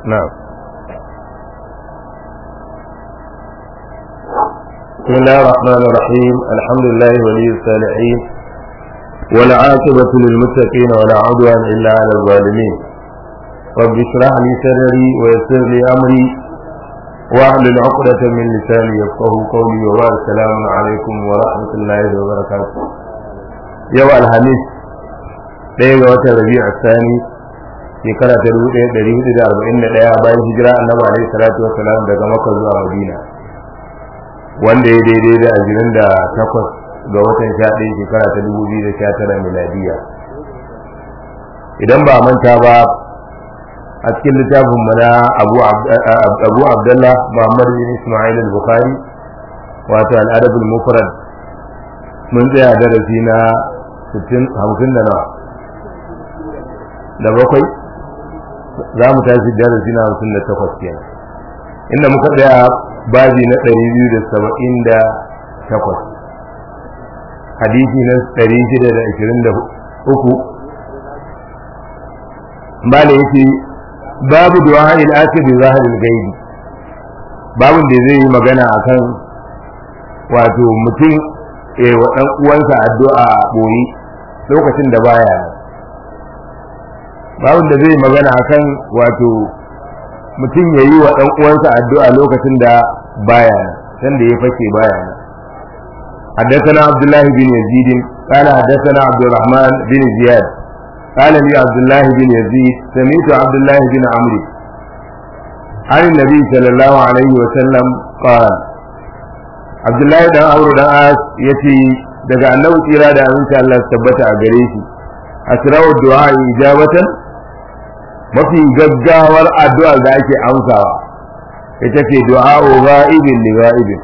نعم بسم الله الرحمن الرحيم الحمد لله ولي الصالحين والعاقبة للمتقين ولا عدوان إلا على الظالمين رب اشرح لي صدري ويسر لي أمري واحلل عقدة من لساني يفقه قولي وبارك السلام عليكم ورحمة الله وبركاته يوم الخميس ɗaya ga watan rabi'a sani shekara ta dubu ɗaya ɗari hudu da arba'in da ɗaya bayan hijira annabi alaihi salatu wassalam daga makka zuwa madina wanda ya daidai da ashirin da takwas ga watan sha ɗaya shekara ta dubu biyu da sha tara miladiya idan ba manta ba a cikin littafin mu na abu abdullah muhammad bin ismail al-bukhari wato al-adabul mufrad mun tsaya darasi na hamsin da nawa da bakwai za mu tashi darasi na hamsin da takwas kenan inda muka tsaya babi na ɗari biyu da saba'in da takwas hadisi na ɗari shida da ashirin da uku ba da yake babu du'a il ake bi zaharil gaibi babun da zai yi magana akan wato mutum eh wa dan uwansa addu'a a boye lokacin da baya nan babun da zai yi magana akan wato mutum ya yi wa dan uwansa addu'a lokacin da baya nan sanda ya fake baya nan حدثنا عبد الله بن يزيد قال حدثنا عبد الرحمن بن زياد قال لي عبد الله بن يزيد سمعت عبد الله بن عمرو عن النبي صلى الله عليه وسلم قال عبد الله بن عمرو بن عاص يتي daga annabi tsira da aminci Allah su tabbata a gare shi asrawu du'a ijabatan mafi gaggawar addu'a da ake amsawa ita ce du'a ghaibin li ghaibin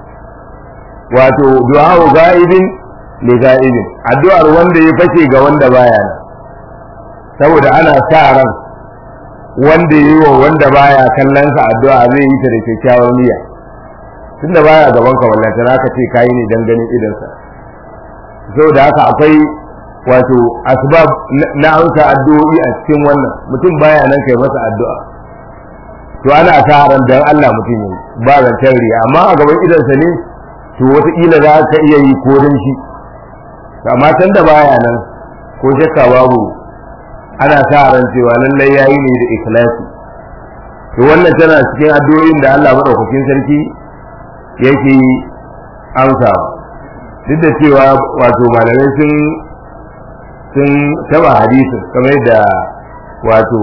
wato du'a ghaibin li ghaibin addu'ar wanda ya fashe ga wanda baya nan saboda ana sa ran wanda yi wa wanda baya kallon sa addu'a zai yi ta da kyakkyawar niyya tunda baya gaban ka wallahi za ka ce kai ne dan ganin idan sa saboda haka akwai wato asbab na amsa addu'o'i a cikin wannan mutum baya nan kai masa addu'a to ana sa ran dan Allah mutum yi ba zancen riya amma a gaban idan sa ne to wataƙila za ka iya yi ko dan shi amma tunda baya nan ko shakka babu ana sa ran cewa lallai yayi ne da ikhlasi to wannan tana cikin addu'o'in da Allah madaukakin sarki yake amsa duk da cewa wato malamai sun sun taba hadisin kamar da wato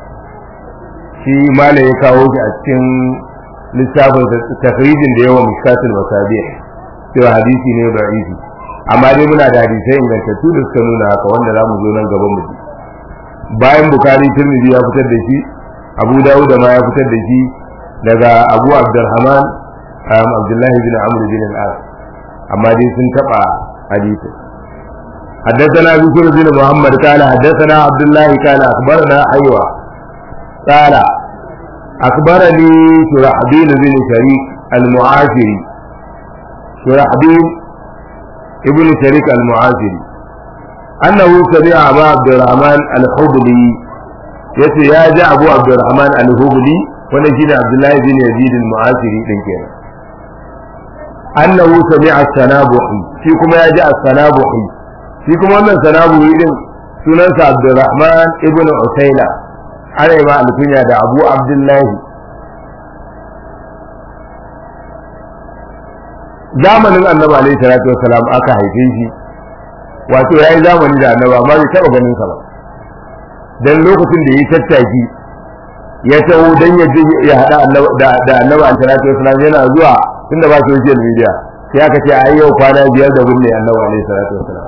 shi malam ya kawo shi a cikin littafin tafrijin da yawa mishkatul masabih cewa hadisi ne da'ifi amma dai muna da hadisai ingantattu da suka nuna haka wanda za mu zo nan gaban mu bayan bukari tirmidhi ya fitar da shi abu dawud ma ya fitar da shi daga abu abdurrahman abdullahi bin amr bin al-as amma dai sun taba hadisi حدثنا بكر بن محمد قال حدثنا عبد الله قال اخبرنا ايوه قال اخبرني شرحبيل بن شريك المعافري شرحبيل ابن شريك المعافري أنه سمع أبا عبد الرحمن الحبلي يتي يا جاء أبو عبد الرحمن الحبلي ونجينا عبد الله بن يزيد المعاصري دين كينا أنه سمع السنابحي فيكم يا جاء السنابحي فيكم أن السنابحي دين سننس عبد الرحمن ابن عسيلة أنا ما الكنيا دا أبو عبد الله zamanin annabi alaihi salatu wasalam aka haife shi wato ya yi zamani da annaba amma bai taɓa ganin sa ba dan lokacin da ya tattaki ya taho dan ya je ya hada da annaba an salatu wasallam yana zuwa tunda ba social media sai aka ce ai yau kwana biyar da binne annaba alaihi salatu wasallam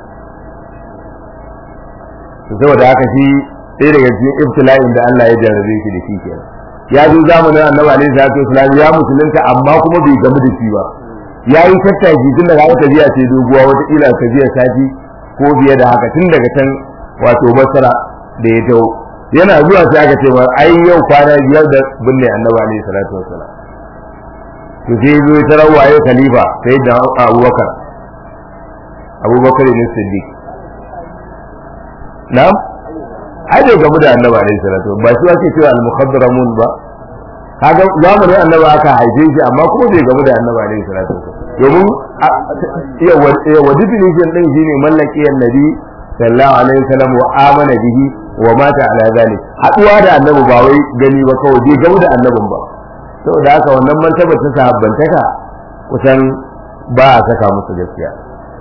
saboda haka shi ɗaya daga cikin ibtila'in da Allah ya jarrabe shi da shi kenan ya zo zamanin annabi alaihi salatu wasallam ya musulunta amma kuma bai gamu da shi ba ya yi tattaki tun daga aka biya ce doguwa wataƙila ka biya sati ko biye da haka tun daga can wato masara da ya taho yana zuwa sai aka ce ai yau kwana biyar da binne annabi alaihi salatu wassalam to sai zo ya tarar waye khalifa sai da abubakar abubakar ne siddiq na'am ai bai gamu da annabi alaihi salatu ba shi ake cewa al-mukhadramun ba kaga zamanin annabi aka haife shi amma kuma bai gamu da annabi alaihi salatu domin wa definition din shine mallaki annabi sallallahu alaihi wasallam wa amana bihi wa mata ala zalik haduwa da annabi ba wai gani ba kawai bai gamu da annabin ba saboda haka wannan martaba ta sahabbantaka kusan ba a saka musu gaskiya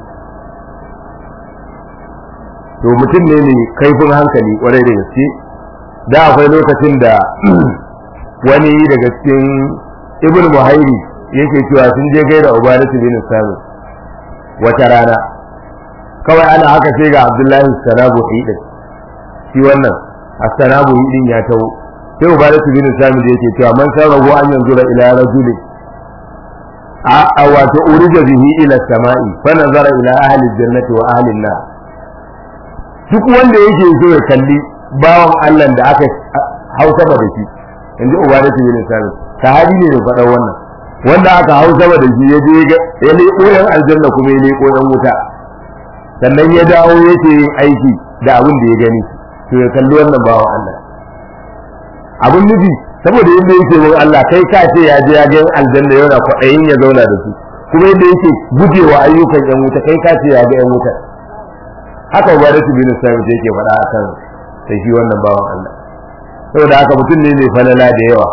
to mutum ne ne kaifin hankali kwarai da gaske da akwai lokacin da wani daga cikin ibn muhairi yake cewa sun je gaida ubanatu bin sami wata rana kawai ana haka sai ga abdullahi sanabu hidin shi wannan as-sanabu hidin ya tawo sai ubanatu bin sami da yake cewa man sarrahu an yanzura ila rajuli a wato urija bihi ila samai fa nazara ila ahli jannati wa ahli an-nar duk wanda yake so ya kalli bawan Allah da aka hausa ba da shi in ji ubadatu bin sami sahabi ne da faɗa wannan wanda aka hausa ba da shi ya je ya leƙo yan aljanna kuma ya leƙo yan wuta sannan ya dawo yake yin aiki da abin da ya gani to ya kalli wannan bawan Allah abin nufi saboda yadda yake mun Allah kai ka ce ya je ya ga yan aljanna yana kwaɗayin ya zauna da su kuma yadda yake gujewa ayyukan yan wuta kai ka ce ya ga yan wuta haka ubadatu bin sami yake faɗa akan sai shi wannan bawan Allah saboda haka mutum ne mai falala da yawa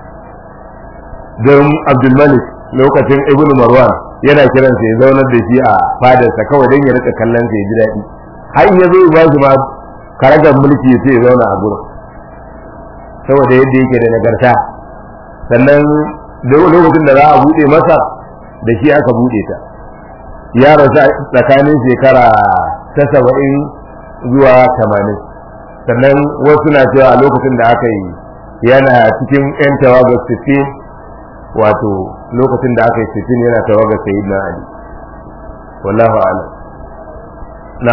don abdulmalik lokacin ibn marwan yana kiran sai zaunar da shi a fadarsa kawai don ya rika kallon sai ji daɗi har in ya zo ba shi ma karagar mulki sai ya zauna a gurin saboda yadda yake da nagarta sannan lokacin da za a buɗe masa da shi aka buɗe ta ya rasu tsakanin shekara ta saba'in zuwa tamanin sannan wasu na cewa a lokacin da aka yi yana cikin 'yan tawagar 15 wato lokacin da aka yi 15 yana tawagar sayid na ali wallahu ala na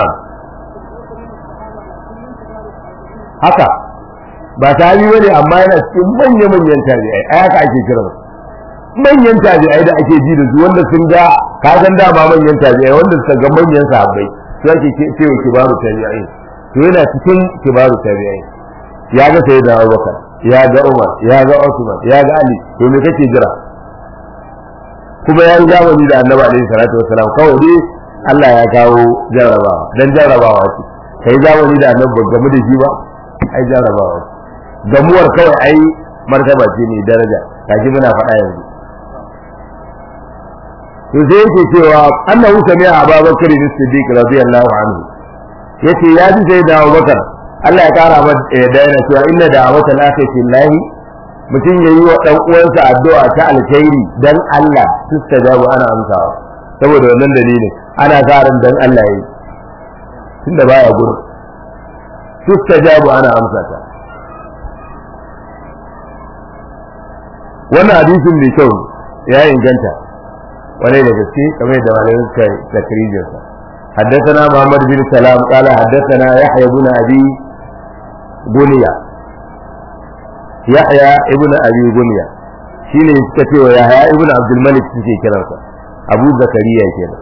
haka ba ta yi wani amma yana cikin manya-manyan tabi'ai a haka ake kira manyan tabi'ai da ake ji da su wanda sun ga kasan dama manyan tabi'ai wanda suka ga manyan sahabbai su ake cewa kibaru tabi'ai to yana cikin kibaru tabi'ai ya ga sai da Abubakar ya ga Umar ya ga Usman ya ga Ali to me kake jira kuma ya yi zamani da Annabi alaihi salatu wasalam kawai dai Allah ya kawo jarrabawa dan jarrabawa ce kai zamani da Annabi ba gamu da shi ba ai jarrabawa ce gamuwar kawai ai martaba ce ne daraja kaji muna faɗa yanzu to sai yake cewa annahu sami'a Abubakar as-Siddiq radiyallahu anhu yace ya ji sai da Abubakar Allah ya kara masa da yana cewa inna da'awata al-akhirati lillahi mutum yayi wa dan uwansa addu'a ta alkhairi dan Allah tustajabu ana amsawa saboda wannan dalilin ana karin dan Allah yayi tunda baya gudu tustajabu ana amsa ta wannan hadisin mai kyau ya inganta wani da gaske kamar da malamin suka takrijinsa حدثنا محمد بن سلام قال حدثنا يحيى بن ابي بنيا يحيى ابن ابي بنيا shine suka ce wa Yahya ibn Abdul Malik suke kiransa Abu Zakariya kenan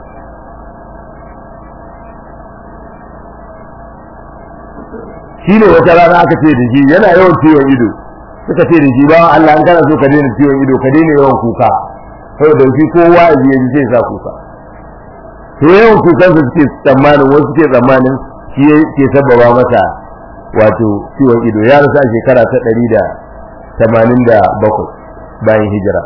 shine wata rana aka ce da shi yana yawan ciwon ido suka ce da shi ba Allah an kana so ka daina ciwon ido ka daina yawan kuka saboda shi kowa ya ji zai sa kuka to yawan kukan su suke tsammanin wasu ke tsammanin shi ke sababa masa wato ciwon ido ya rasu a shekara ta ɗari da tamanin da bakwai bayan hijira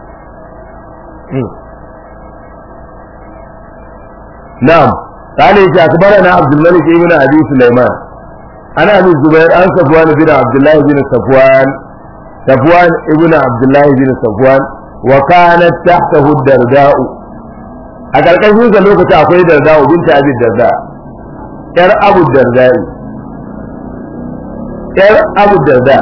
na'am قال إذا أخبرنا عبد الملك بن أبي سليمان أنا أبي الزبير عن صفوان بن عبد الله بن صفوان صفوان ابن عبد الله بن صفوان وكانت تحته الدرداء a ƙarƙashin sa lokaci akwai darda binta abi darda yar abu darda yar abu darda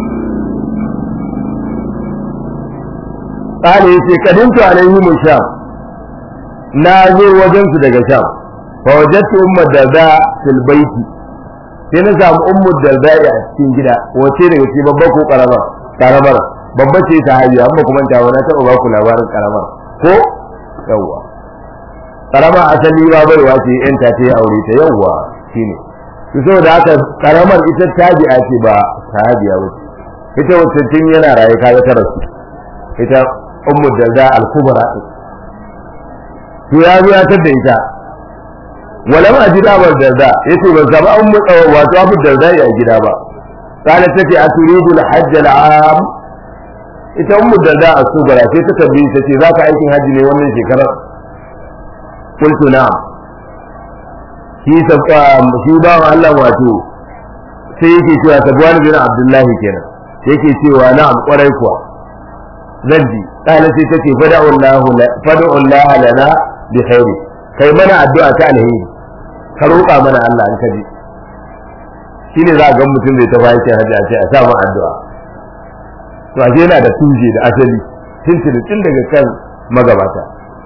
قال yace kadintu alaihim sham na zo wajen su daga sham fa wajadtu ummu darda fil baiti sai na samu ummu darda a cikin gida wace daga cikin babba ko karamar karamar babba ce ta hajiya amma kuma ta wani taɓa ba ku labarin karamar ko yawwa karama asali ba baiwa ce yan ta ta aure ta yawwa shine to saboda haka karamar ita tabi'a ce ba sahabiya ba ita wacce tun yana raye kaga ta rasu ita ummu darda al-kubra to ya zo ya tada ita walam ajid abu darda yace ban zama ummu wato abu darda ya gida ba kana tace aturidu al-hajj al-am ita ummu darda al-kubra sai ta tabbi ta ce zaka aikin haji ne wannan shekarar qultu na'am shi sabba shi ba Allah wato sai yake cewa sabwan bin abdullahi kenan yake cewa na'am kwarai kuwa zan ji kana sai tace fada'u Allah fada'u Allah lana bi khairi kai mana addu'a ta alheri ka roƙa mana Allah an kaji shine za a ga mutum zai tafi yake hajji a ce a sa mu addu'a to ashe yana da tuje da asali tuntuni tun daga kan magabata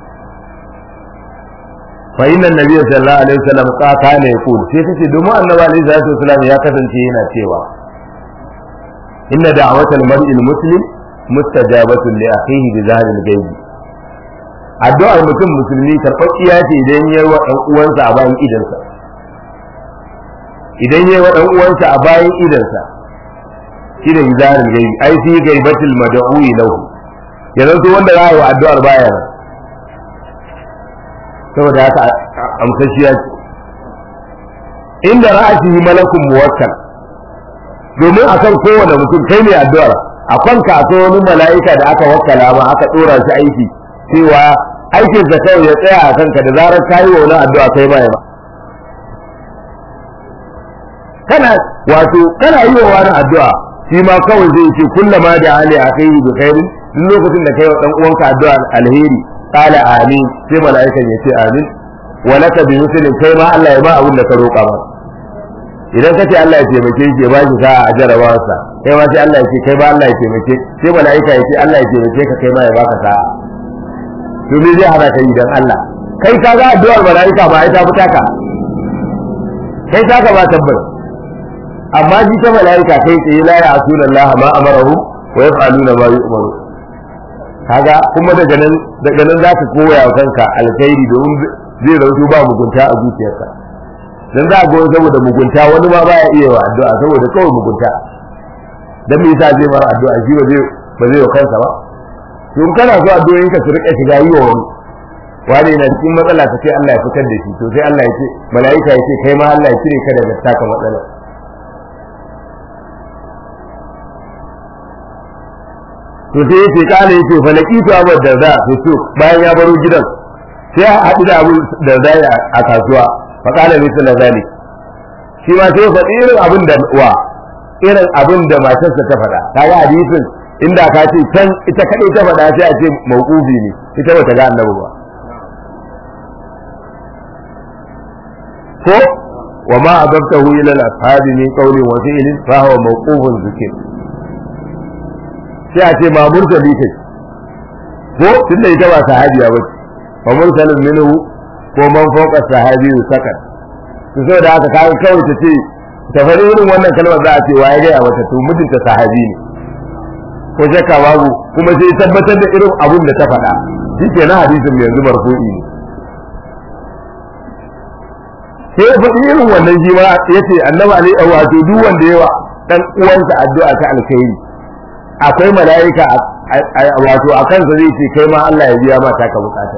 fa inna nabiyyu sallallahu alaihi wasallam kana yaqul sai tace domin annabi alaihi salatu wasallam ya kasance yana cewa inna da'watal mar'il muslim mustajabatun li akhihi bi zahril ghaib addu'ar mutum musulmi karɓaɓɓiya ce idan yayi wa ɗan uwansa a bayan idansa idan yayi wa ɗan uwansa a bayan idansa shine bi zahril ghaib ai fi ghaibatil mad'u'i lahu yanzu wanda za a yi wa addu'ar baya nan saboda haka amsashiya ce inda ra'asihi malakun muwakkal domin akan kowane mutum kai ne addu'ar a kanka akwai wani mala'ika da aka wakkala ma aka dora shi aiki cewa aikin sa kawai ya tsaya a kanka da zarar kayi wa wani addu'a kai ba ba kana wato kana yi wa wani addu'a shi ma kawai zai ce kullama da ali akhihi bi khairin duk lokacin da kai wa dan uwanka addu'a alheri qala amin sai mala'ikan ya ce amin wa laka bi muslim kai ma Allah ya ba abin da ka roƙa ba idan ka ce Allah ya taimake shi ya ba shi sa'a a jarabawarsa kai ma sai Allah ya ce kai ma Allah ya taimake sai mala'ika ya ce Allah ya taimake ka kai ma ya baka sa'a to me zai hana kai idan Allah kai ka ga addu'ar mala'ika ba ai ta fita ka kai ta ka ba tabbas amma ji ta mala'ika kai tsaye la ya asuna Allah ma amarahu wa yaf'aluna ma yu'maru kaga kuma daga nan daga nan zaka koya wa kanka alkhairi domin zai rauto ba mugunta a zuciyarka dan za a ga saboda mugunta wani ma baya iya wa addu'a saboda kawai mugunta dan me yasa zai mara addu'a shi ba zai ba zai wa kansa ba to in kana so addu'o'in ka su rika shiga yi wa wani wani na cikin matsala ka ce Allah ya fitar da shi to sai Allah ya ce mala'ika ya ce kai ma Allah ya cire ka daga taka matsala to sai yace kana yace fa laqitu abu darda sai to bayan ya baro gidan sai a haɗu da abu darda a kasuwa fa kana misal zalik shi ma sai faɗi irin abin da wa irin abin da matarsa ta faɗa kaga hadisin inda ka ce can ita kadai ta faɗa sai a ce mauqufi ne ita bata ga annabi ba ko wa ma adabtahu ila al-ashabi min qawlin wa fi'lin fa huwa mawqufun zikr sai a ce ma mursali kai ko tunda ita ba sahabiya ba fa mursalun minhu ko man fawqa sahabi sakat to saboda haka kai kawai ta ce ta fari irin wannan kalmar za a ce waye ga wata to mijinta sahabi ne ko shakka babu kuma sai tabbatar da irin abun da ta faɗa shi ke na hadisin yanzu marfu'i ne sai ya faɗi irin wannan shi ma ya ce annabi alaihi wato duk wanda yawa dan uwansa addu'a ta alkhairi akwai mala'ika wato a kansa zai ce kai ma Allah ya biya ma taka bukata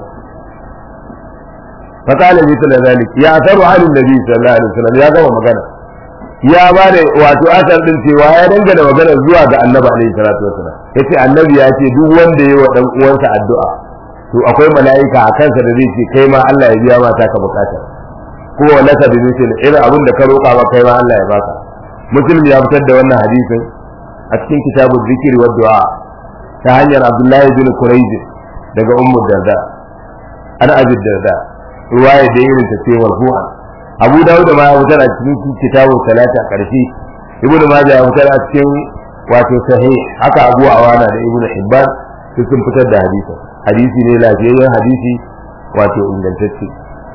فقال مثل ذلك يا أثر عن النبي صلى الله عليه وسلم يا gama magana ya ba da wato asar din cewa ya dangana magana zuwa ga annabi alaihi salatu wasallam yace annabi ya ce duk wanda yayi wa dan uwansa addu'a to akwai mala'ika a kansa da zai ce kai ma Allah ya biya ma taka bukata ko laka bi misal irin abin da ka roƙa ma kai ma Allah ya baka muslim ya fitar da wannan hadisin a cikin kitabul zikri wa du'a ta hanyar Abdullahi bin Quraiz daga Ummu Darda ana Abi Darda ruwaya da irin ta ce marfu'a Abu Dawud ma ya fitar a cikin kitabul salata karshe Ibn Majah ya fitar a cikin wato sahih haka Abu Awana da Ibn Hibban su sun fitar da hadisi hadisi ne lafiyayyen hadisi wato ingantacce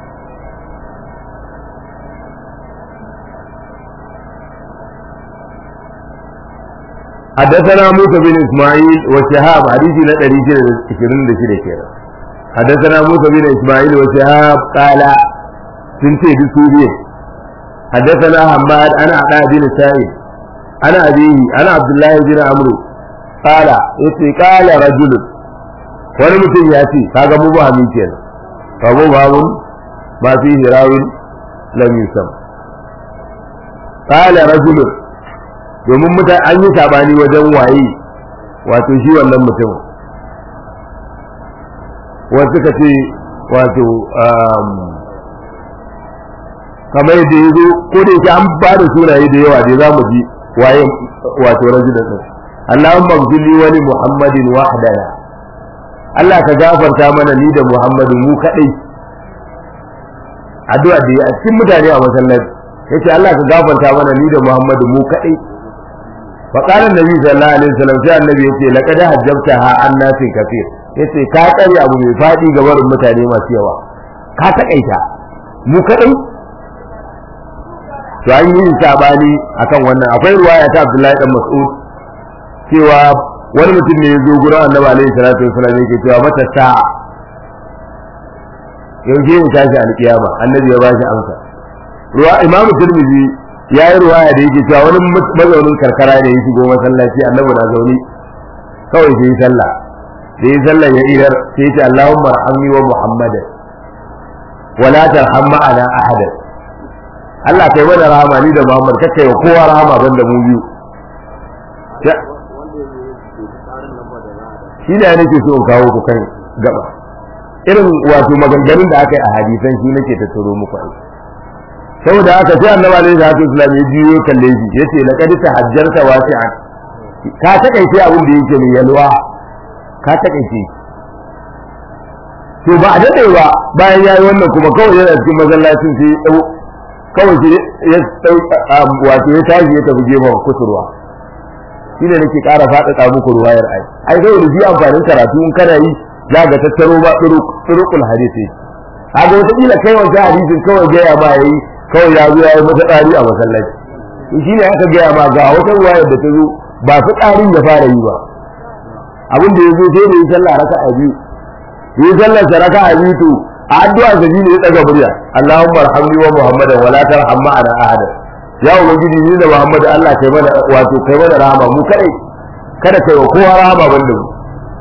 حدثنا موسى بن اسماعيل وشهاب حديث نا 126 كده حدثنا موسى بن اسماعيل وشهاب قال سنتي بسوريا حدثنا حماد انا عطاء بن سائب انا ابيه انا عبد الله بن عمرو قال yace قال رجل wani mutum ya ce kaga mu ba min kenan fa mu ba mun ba fi hirawin lam yusam qala rajul domin mutan an yi sabani wajen waye wato shi wannan mutum wasu ka ce wato kamar yadda ya zo ko da yake an ba da sunaye da yawa da za mu ji waye wato rajulun din Allahumma gfirli wa li Muhammadin wahdana Allah ka gafarta mana ni da Muhammadu mu kadai addu'a da ya cikin mutane a masallaci yace Allah ka gafarta mana ni da Muhammadu mu kadai fa qala annabi sallallahu alaihi wasallam sai annabi yace laqad hajjabta ha annasin kafir yace ka tsare abu mai fadi ga barin mutane masu yawa ka takaita mu kadai to an yi sabani akan wannan akwai ruwaya ta Abdullahi dan Mas'ud cewa wani mutum ne ya zo gurin Annabi alaihi salatu wasallam yake cewa mata sa'a yaushe ne tashi alkiyama Annabi ya bashi amsa ruwa Imam Tirmidhi ya yi ruwaya da yake cewa wani mazaunin karkara ne ya shigo masallaci Annabi na zaune kawai sai sallah da yi sallah ya idar sai ya ce Allahumma arhamni wa Muhammadan wala tarham ma'ana ahadan Allah kai mana rahama ni da Muhammad kakkai wa kowa rahama banda mu biyu shi da nake so in kawo ku kan gaba irin wato maganganun da aka yi a hadisan shi nake ta turo muku ai saboda haka sai annabi alaihi salatu wasallam ya jiyo kalle shi yace laqad tahajjarta wasi'an ka takaice abin da yake mai yalwa ka takaice to ba a dade ba bayan yayi wannan kuma kawai yana cikin masallacin sai ya kawai shi ya wato ya tashi ya tafi gefen kusurwa shi ne nake ƙara faɗaɗa muku ruwayar ai ai zai da shi amfanin karatu in kana yi za ga tattaro ba turukul hadisi haka wata kila kai wancan hadisin kawai gaya ma yayi kawai ya zo ya yi mata tsari a masallaci shi ne aka gaya ma ga wata ruwayar da ta zo ba su tsarin ya fara yi ba abin da ya zo sai da yi sallah raka'a biyu yi sallar sa raka'a biyu to a addu'a da ne ya daga murya Allahumma arhamni wa Muhammadan wa la tarham ma'ana ahada ya ubangiji ni da Muhammad Allah kai mana wato kai mana rahama mu kai kada kai wa kowa rahama banda mu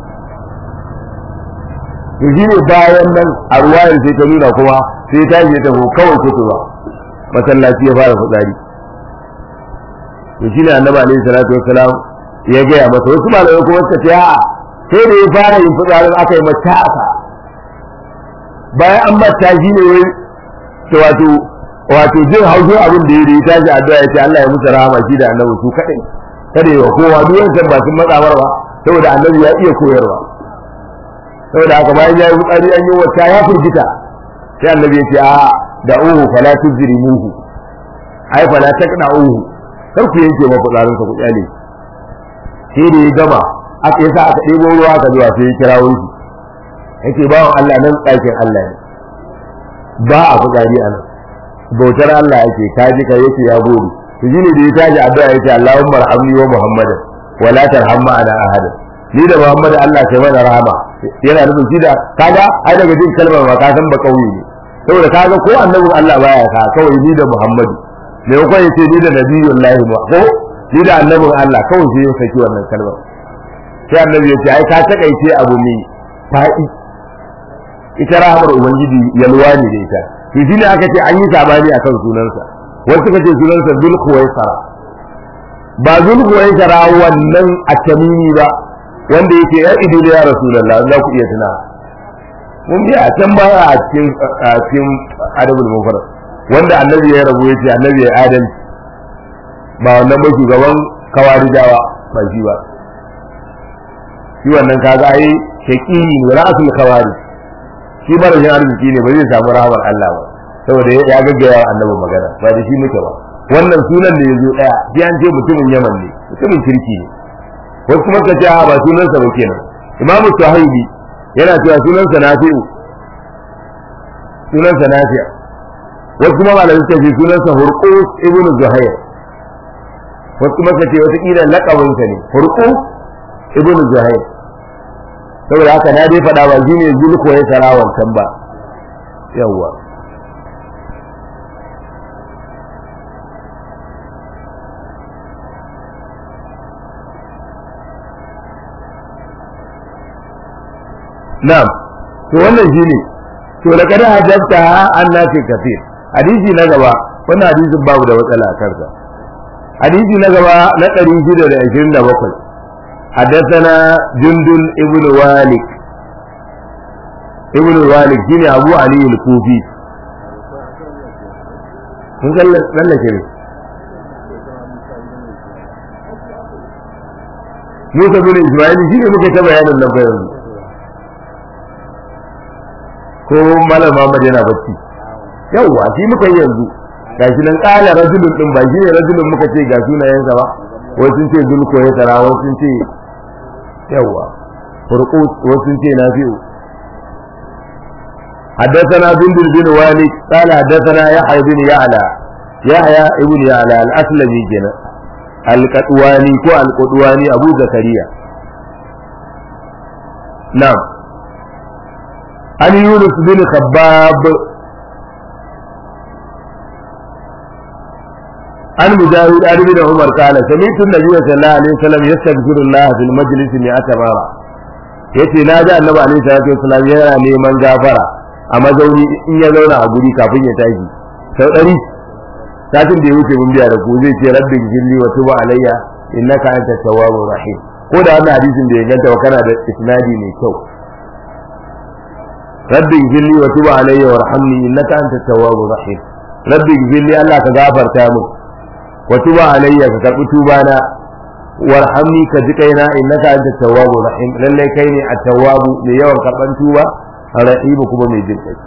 to shine bayan nan a ruwayar sai ta nuna kuma sai ta yi ta kawai kutu ba masallaci ya fara fitsari to shine annabi alaihi salatu wassalam ya gaya masa wasu malamai kuma suka ce a'a sai da ya fara yin fitsarin aka yi mata aka bayan an mata shi ne wai wato wato jin haushin abin da ya yi tashi addu'a ya ce Allah ya musu rahama shi da annabi su kadai kada yawa kowa duk wancan ba sun matsawar ba saboda annabi ya iya koyarwa saboda haka bayan ya yi fitsari an yi wata ya firgita sai annabi ya ce a da uhu fala tujrimuhu ai fala taqna'uhu kar ku yanke ma fitsarin sa ku kyale sai da ya gama aka yasa aka ɗebo ruwa ka zuwa sai ya kirawo shi yake bawan Allah nan ɗakin Allah ne ba a fitsari a nan bautar Allah yake kaji ka yake ya gode to shine da ya tashi addu'a yake Allahumma arhamni wa Muhammadan wa la tarham ma'ana ahada ni da Muhammad Allah kai mana rahama yana nufin shi da kaga ai daga jin kalmar ma ka san ba kauye ne saboda kaga ko annabin Allah baya ka kawai ni da Muhammadu me ko yace ni da nabiyullahi ma ko ni da annabin Allah kawai sai ya saki wannan kalmar sai annabi ya ce ai ka takaice abu mai fa'i ita rahamar ubangiji yalwa ne da ita to shine aka ce an yi sabani akan sunansa wasu suka ce sunansa zulkhuwaisara ba zulkhuwaisara wannan a tamimi ba wanda yake ya ido da ya rasulullah za ku iya tuna mun bi a can baya a cikin a cikin adabul mufrad wanda annabi ya rabu yace annabi ya adalci ba wannan ba shugaban kawarijawa ba shi ba shi wannan kaga ai shaqi rasul khawarij shi ba rashin arziki ne ba zai samu rahmar Allah ba saboda ya gaggaya annabi magana ba da shi muke ba wannan sunan da yazo daya sai an ce mutumin Yaman ne mutumin kirki ne wasu kuma ka ce a ba sunansa ba kenan Imam Suhaili yana cewa sunansa Nafi'u sunansa Nafi'a wasu kuma malamai suka ce sunansa Hurqus ibn Zuhair wasu kuma ka ce wata kila laqabinsa ne Hurqus ibn Zuhair saboda haka na dai faɗa ba shi ne zulko ya tara wancan ba yawwa na'am to wannan shine to da kada hajjata an nafi kafir hadisi na gaba wannan hadisin babu da matsala a kansa hadisi na gaba na 627 حدثنا جندل ابن والد ابن الوالد shine Abu Ali al-Kufi kun tsallake ne Musa bin Ismail shi ne muka ta bayanin nan bayan ko Malam Muhammad yana bacci yawwa shi muka yi yanzu gashi nan kala rajulun din ba shi ne rajulun muka ce ga sunayensa ba wasu sun ce zulko ya tara wasu sun ce yawwa furqut wasu sun ce nafi'u حدثنا بندر بن والد قال حدثنا يحيى بن يعلى يحيى ابن يعلى الأسلمي جنا القطواني كو القطواني أبو زكريا نعم عن يونس بن خباب عن مجاهد عن ابن عمر قال سمعت النبي صلى الله عليه وسلم يستغفر الله في المجلس مئة مرة yace na ji annabi alaihi salatu wasallam yana neman gafara a mazauni in ya zauna a guri kafin ya tashi sau ɗari satin da ya wuce mun biya da ku zai ce rabbi gilli wa tuba alayya innaka anta tawwabur rahim ko da wannan hadisin da ya ganta wa kana da isnadi mai kyau rabbi gilli wa tuba alayya warhamni innaka anta tawwabur rahim rabbi gilli Allah ka gafarta mu wa tuba alayya ka karbi tuba na warhamni ka ji kaina innaka anta tawwabur rahim lalle kai ne at-tawwabu mai yawan karban tuba rahimu kuma mai jin kai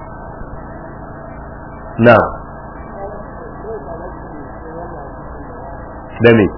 na da me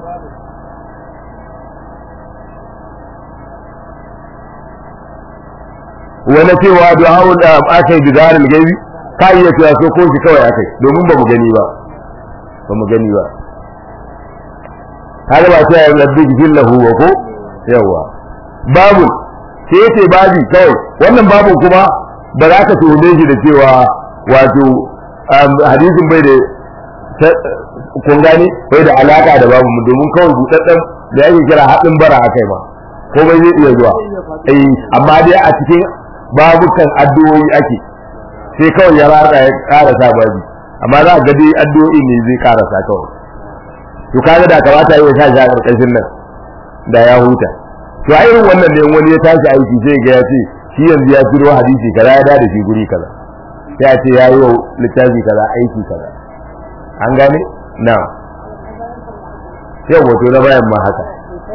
wani cewa du'a'ul da aka yi bidarin gaibi ka iya cewa so ko shi kawai akai domin ba mu gani ba ba mu gani ba har ba ta yi rabbi gillahu wa ko yawa babu sai ya ce babi kawai wannan babu kuma ba za ka tuhume shi da cewa wato hadisin bai da kun gani bai da alaka da babu domin kawai budadden da yake kira haɗin bara a kai ma komai zai iya zuwa eh amma dai a cikin babukan addu'o'i ake sai kawai ya rada ya karasa babi amma za ga dai addu'o'i ne zai karasa kawai to kaga da kamata yi sa shi a karkashin nan da ya huta to a irin wannan ne wani ya tashi aiki sai ga ya ce shi yanzu ya turo hadisi kaza ya da shi guri kaza sai a ce ya yi wa littafi kaza aiki kaza an gane na yau wato na bayan ma haka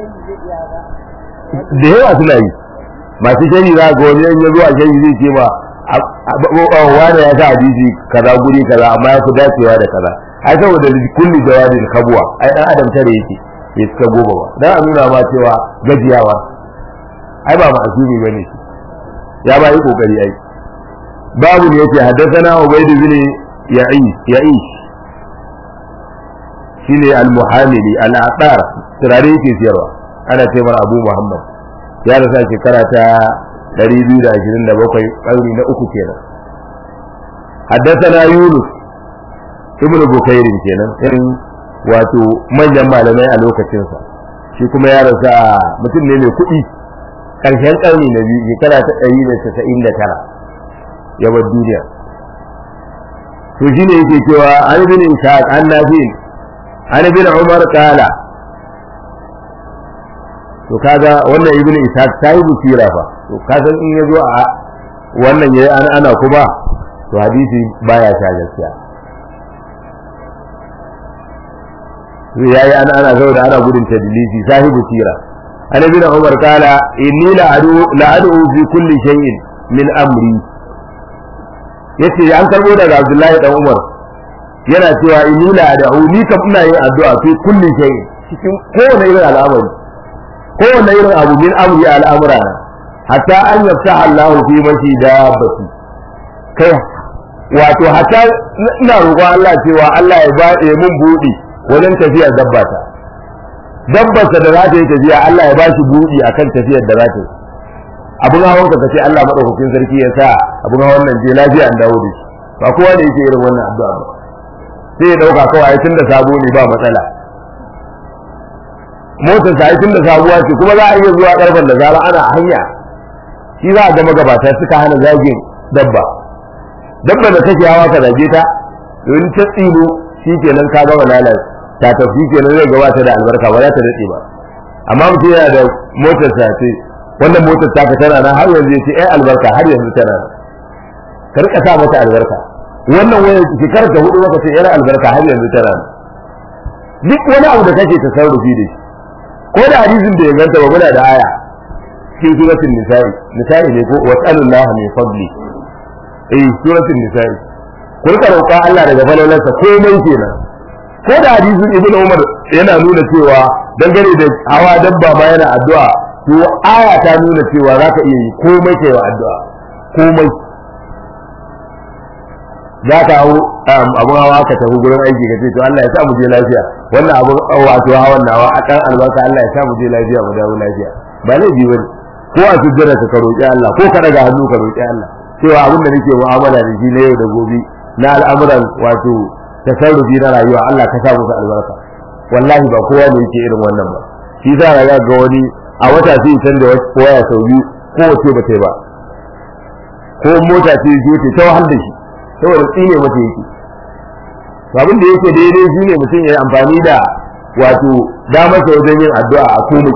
da yawa suna yi masu shari za ga wani ya zuwa shari zai ce ma wani ya sa hadisi kaza guri kaza amma ya fi dacewa da kaza ai saboda kulli jawabin kabuwa ai dan adam tare yake bai suka goma ba dan a nuna ma cewa gajiyawa ai ba ma'asumi bane shi ya ba yi kokari ai babu ne yace haddathana ubayd bin ya'ish ya'ish shine al-muhamili al-aqar turare yake siyarwa ana ce mara abu muhammad ya rasa shekara ta 227 ƙarni na uku kenan haddathana yunus ibnu bukairin kenan irin wato manyan malamai a lokacinsa shi kuma ya rasa mutum ne mai kuɗi ƙarshen ƙarni na biyu shekara ta ɗari da casa'in da tara ya bar duniya to shi ne yake cewa an bin ishaq an nafi an bin umar kala to kaga wannan ibn ishaq ta yi busira fa to kasan in ya zo a wannan yayi ana ana kuma to hadisi baya sha gaskiya yayi ana ana saboda ana gudun tadlisi sahibu sira an ibn umar kala inni la adu la adu fi kulli shay'in min amri yace an karbo daga abdullahi dan umar yana cewa inni la adu ni kam ina yin addu'a fi kulli shay'in cikin kowane irin al'amari kowane irin abu min amri al'amura hatta an yaftaha Allah fi mashi dabbati kai wato hatta ina roƙon Allah cewa Allah ya ba mun buɗi wajen tafiyar dabbata dabbarsa da za ta yi tafiya Allah ya ba shi buɗi akan tafiyar da za ta yi abin hawan ka ce Allah madaukakin sarki ya sa abin hawan nan je lafiya an dawo da shi ba kowa da yake irin wannan addu'a ba sai ya dauka kawai tun da sabo ne ba matsala motar sa tun da sabuwa ce kuma za a iya zuwa karfan da zara ana hanya shi za a ga magabata suka hana zagin dabba dabba da kake hawa ka zage ta in ta tsino shi kenan ka gama lalace ta tafi kenan zai gabata da albarka ba za ta daɗe ba amma mutum yana da motar sa ce wannan motar ta tana nan har yanzu ya ce ai albarka har yanzu tana nan ka rika sa mata albarka wannan wayar shekarar ta hudu maka ce yar albarka har yanzu tana nan duk wani abu da kake ta sarrafi da shi ko da hadisin da ya ganta ba muna da aya cikin suratul nisa'i nisa'i ne ko wasallallahu min fadli eh suratul nisa'i ku rika roƙa Allah daga falalarsa komai kenan ko da hadisin ibnu umar yana nuna cewa dangane da hawa dabba ma yana addu'a to aya ta nuna cewa zaka iya yi komai kai wa addu'a komai za ka hau abun hawa ka tafi gurin aiki ka ce to Allah ya sa mu je lafiya wannan abun wato hawan nawa a kan albarka Allah ya sa mu je lafiya mu dawo lafiya ba laifi bane ko a sujjada ka roƙi Allah ko ka daga hannu ka roƙi Allah cewa abin da nake mu'amala da shi na yau da gobe na al'amuran wato tasarrufi na rayuwa Allah ka sa musu albarka wallahi ba kowa ne yake irin wannan ba shi za ga ga wani a wata sai san da waya sau biyu ko wace ba ta ba ko mota ce zo ta wahal da shi saboda tsine mata yake abin da yake daidai shi ne mutum ya yi amfani da wato damarsa wajen yin addu'a a komai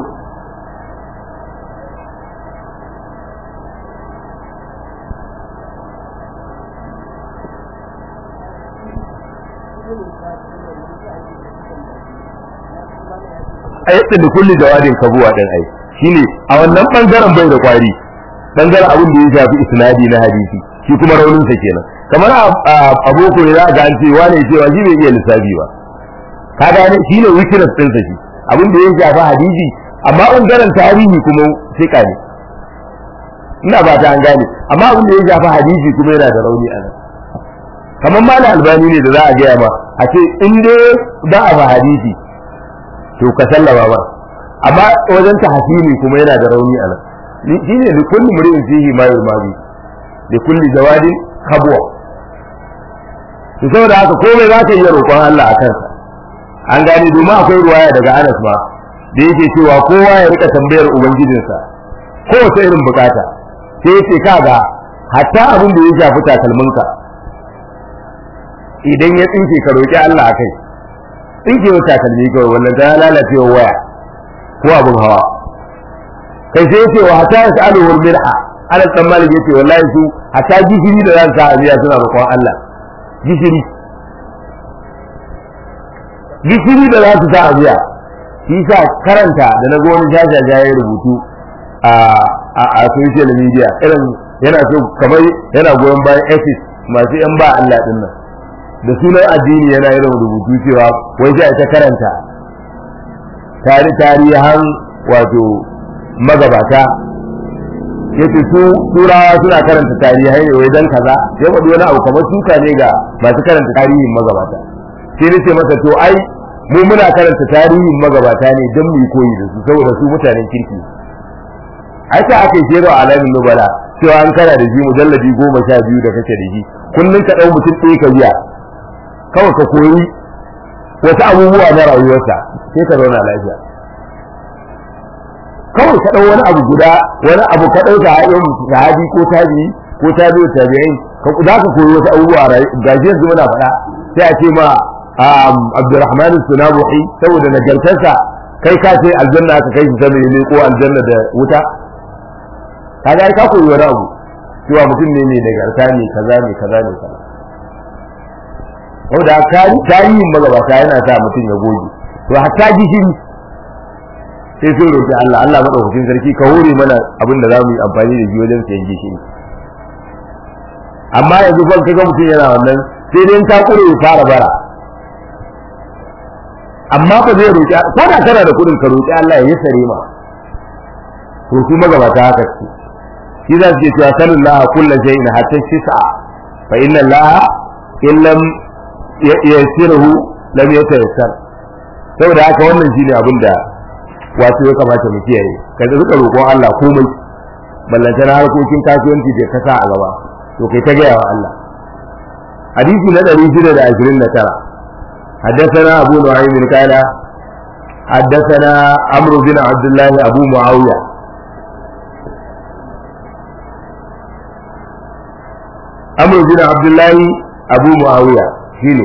a yadda da kulli jawadin kabuwa din ai shine a wannan bangaren bai da kwari bangaren abin da ya shafi isnadi na hadisi shi kuma raunin sa kenan kamar a boko ne za ga an ce wane cewa shi bai iya lissafi ba ka gane shi ne weakness ɗinsa shi abin da ya shafi hadisi amma bangaren tarihi kuma sika ne ina ba ta an gane amma abin da ya shafi hadisi kuma yana da rauni a nan kamar ma albani ne da za a gaya ma a ce in dai za a ba hadisi to ka sallama ba amma wajen tahsili kuma yana da rauni a nan shi ne da kullu mur'in fihi ma yurmadi da kulli jawadin kabwa to saboda haka komai za ka iya roƙon Allah a kansa an gane domin akwai ruwaya daga Anas ma da yake cewa kowa ya rika tambayar ubangijinsa kowace irin bukata sai yace kaga hatta abin da ya shafi takalminka idan ya tsinke ka roƙi Allah akai tsinke wa takalmi kawai wannan ta lalace wa waya ko abin hawa kai sai yace wa hatta yasalu wal mir'a ala dan malik yace wallahi su hatta gishiri da zan sa abiya suna roƙon Allah gishiri gishiri da za su sa abiya shi sa karanta da na wani jajaja ya rubutu a a social media irin yana so kamar yana goyon bayan EFIS masu yan ba Allah din nan da sunan addini yana irin rubutu cewa wai sai ta karanta tari tarihan wato magabata yace su turawa suna karanta tarihai ne wai dan kaza sai wani wani abu kamar suka ne ga masu karanta tarihin magabata sai nace masa to ai mu muna karanta tarihin magabata ne don mu yi koyi da su saboda su mutanen kirki ai ta aka yi a alamin nubala cewa an kana da shi mujalladi goma sha biyu da kake da shi kullum ka ɗau mutum ɗaya ka biya kawai ka koyi wasu abubuwa na rayuwarsa sai ka zauna lafiya kawai ka ɗau wani abu guda wani abu ka ɗauka a yin sahabi ko tabi ko tabi'u tabi'in ka za ka koyi wasu abubuwa gashi yanzu muna faɗa sai a ce ma Abdurrahman Sunabuhi saboda nagartarsa kai ka ce aljanna aka kai shi sama ne ko aljanna da wuta kaga ai ka koyi wani abu cewa mutum ne mai nagarta ne kaza ne kaza ne kaza wanda tarihin magabata yana sa mutum ya goge to hatta gishiri sai sun roƙi Allah Allah madaukakin sarki ka hore mana abin da za mu yi amfani da shi wajen sayan gishiri amma yanzu ban kaga mutum yana wannan sai dai ta kure ya fara bara amma ba zai roƙi ko da kana da kuɗin ka roƙi Allah ya sare ma to su magabata haka ce shi za su ce cewa sallallahu kullu shay'in hatta shisa fa inna Allah in lam yasiruhu lam yatayassar saboda haka wannan shine abin da wato ya kamata mu kiyaye ka da suka roƙon Allah komai ballanta na harkokin kasuwanci da ka sa a gaba to kai ta gaya wa Allah hadisi na 629 حدثنا أبو نعيم قال حدثنا عمرو بن عبد الله أبو معاوية amr bin abdullahi abu muawiya shine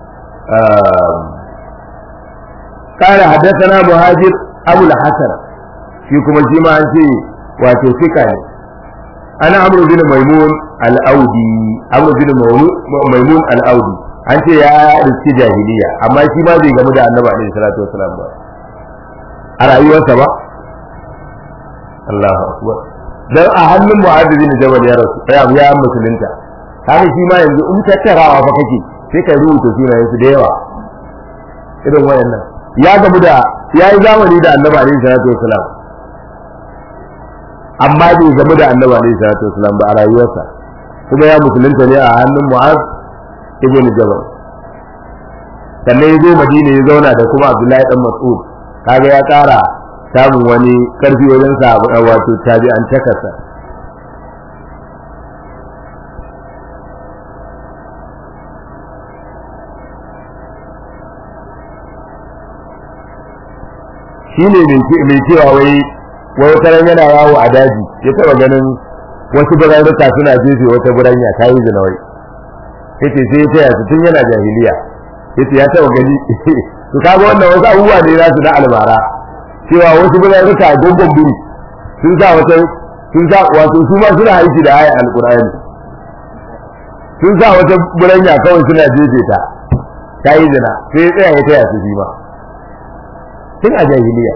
قال حدثنا مهاجر ابو الحسن shi kuma shi ma an ce wato fika ne ana amru bin maimun al-audi amru bin maimun al-audi an ce ya riski jahiliya amma shi ma bai gamu da annabi alaihi salatu wasalam ba a rayuwarsa ba Allahu akbar dan a hannun mu'adh bin jabal ya rasu ya ya musulunta haka shi ma yanzu in tattarawa fa kake sai ka rubuta sunayen su da yawa irin wayannan ya gamu da ya yi zamani da annabi alaihi salatu wasalam amma bai gamu da annabi alaihi salatu wasalam ba a rayuwarsa kuma ya musulunta ne a hannun mu'az ibn jabal sannan ya zo madina ya zauna da kuma abdullahi dan mas'ud kaga ya kara samun wani karfi wajen sa wato tabi'an takasa shine mai cewa wai wai wata ran yana yawo a daji ya taba ganin wasu birarruka suna jefe wata buranya ta yi zina wai yace sai ya taya su tun yana jahiliya yace ya taba gani to kaga wannan wasu abubuwa ne za su da albara cewa wasu birarruka gongon biri sun sa wata sun sa wato su ma suna aiki da ayat alqur'ani sun sa wata buranya kawai suna jefe ta ta yi zina sai ya tsaya ya taya su shi ma tun a jahiliya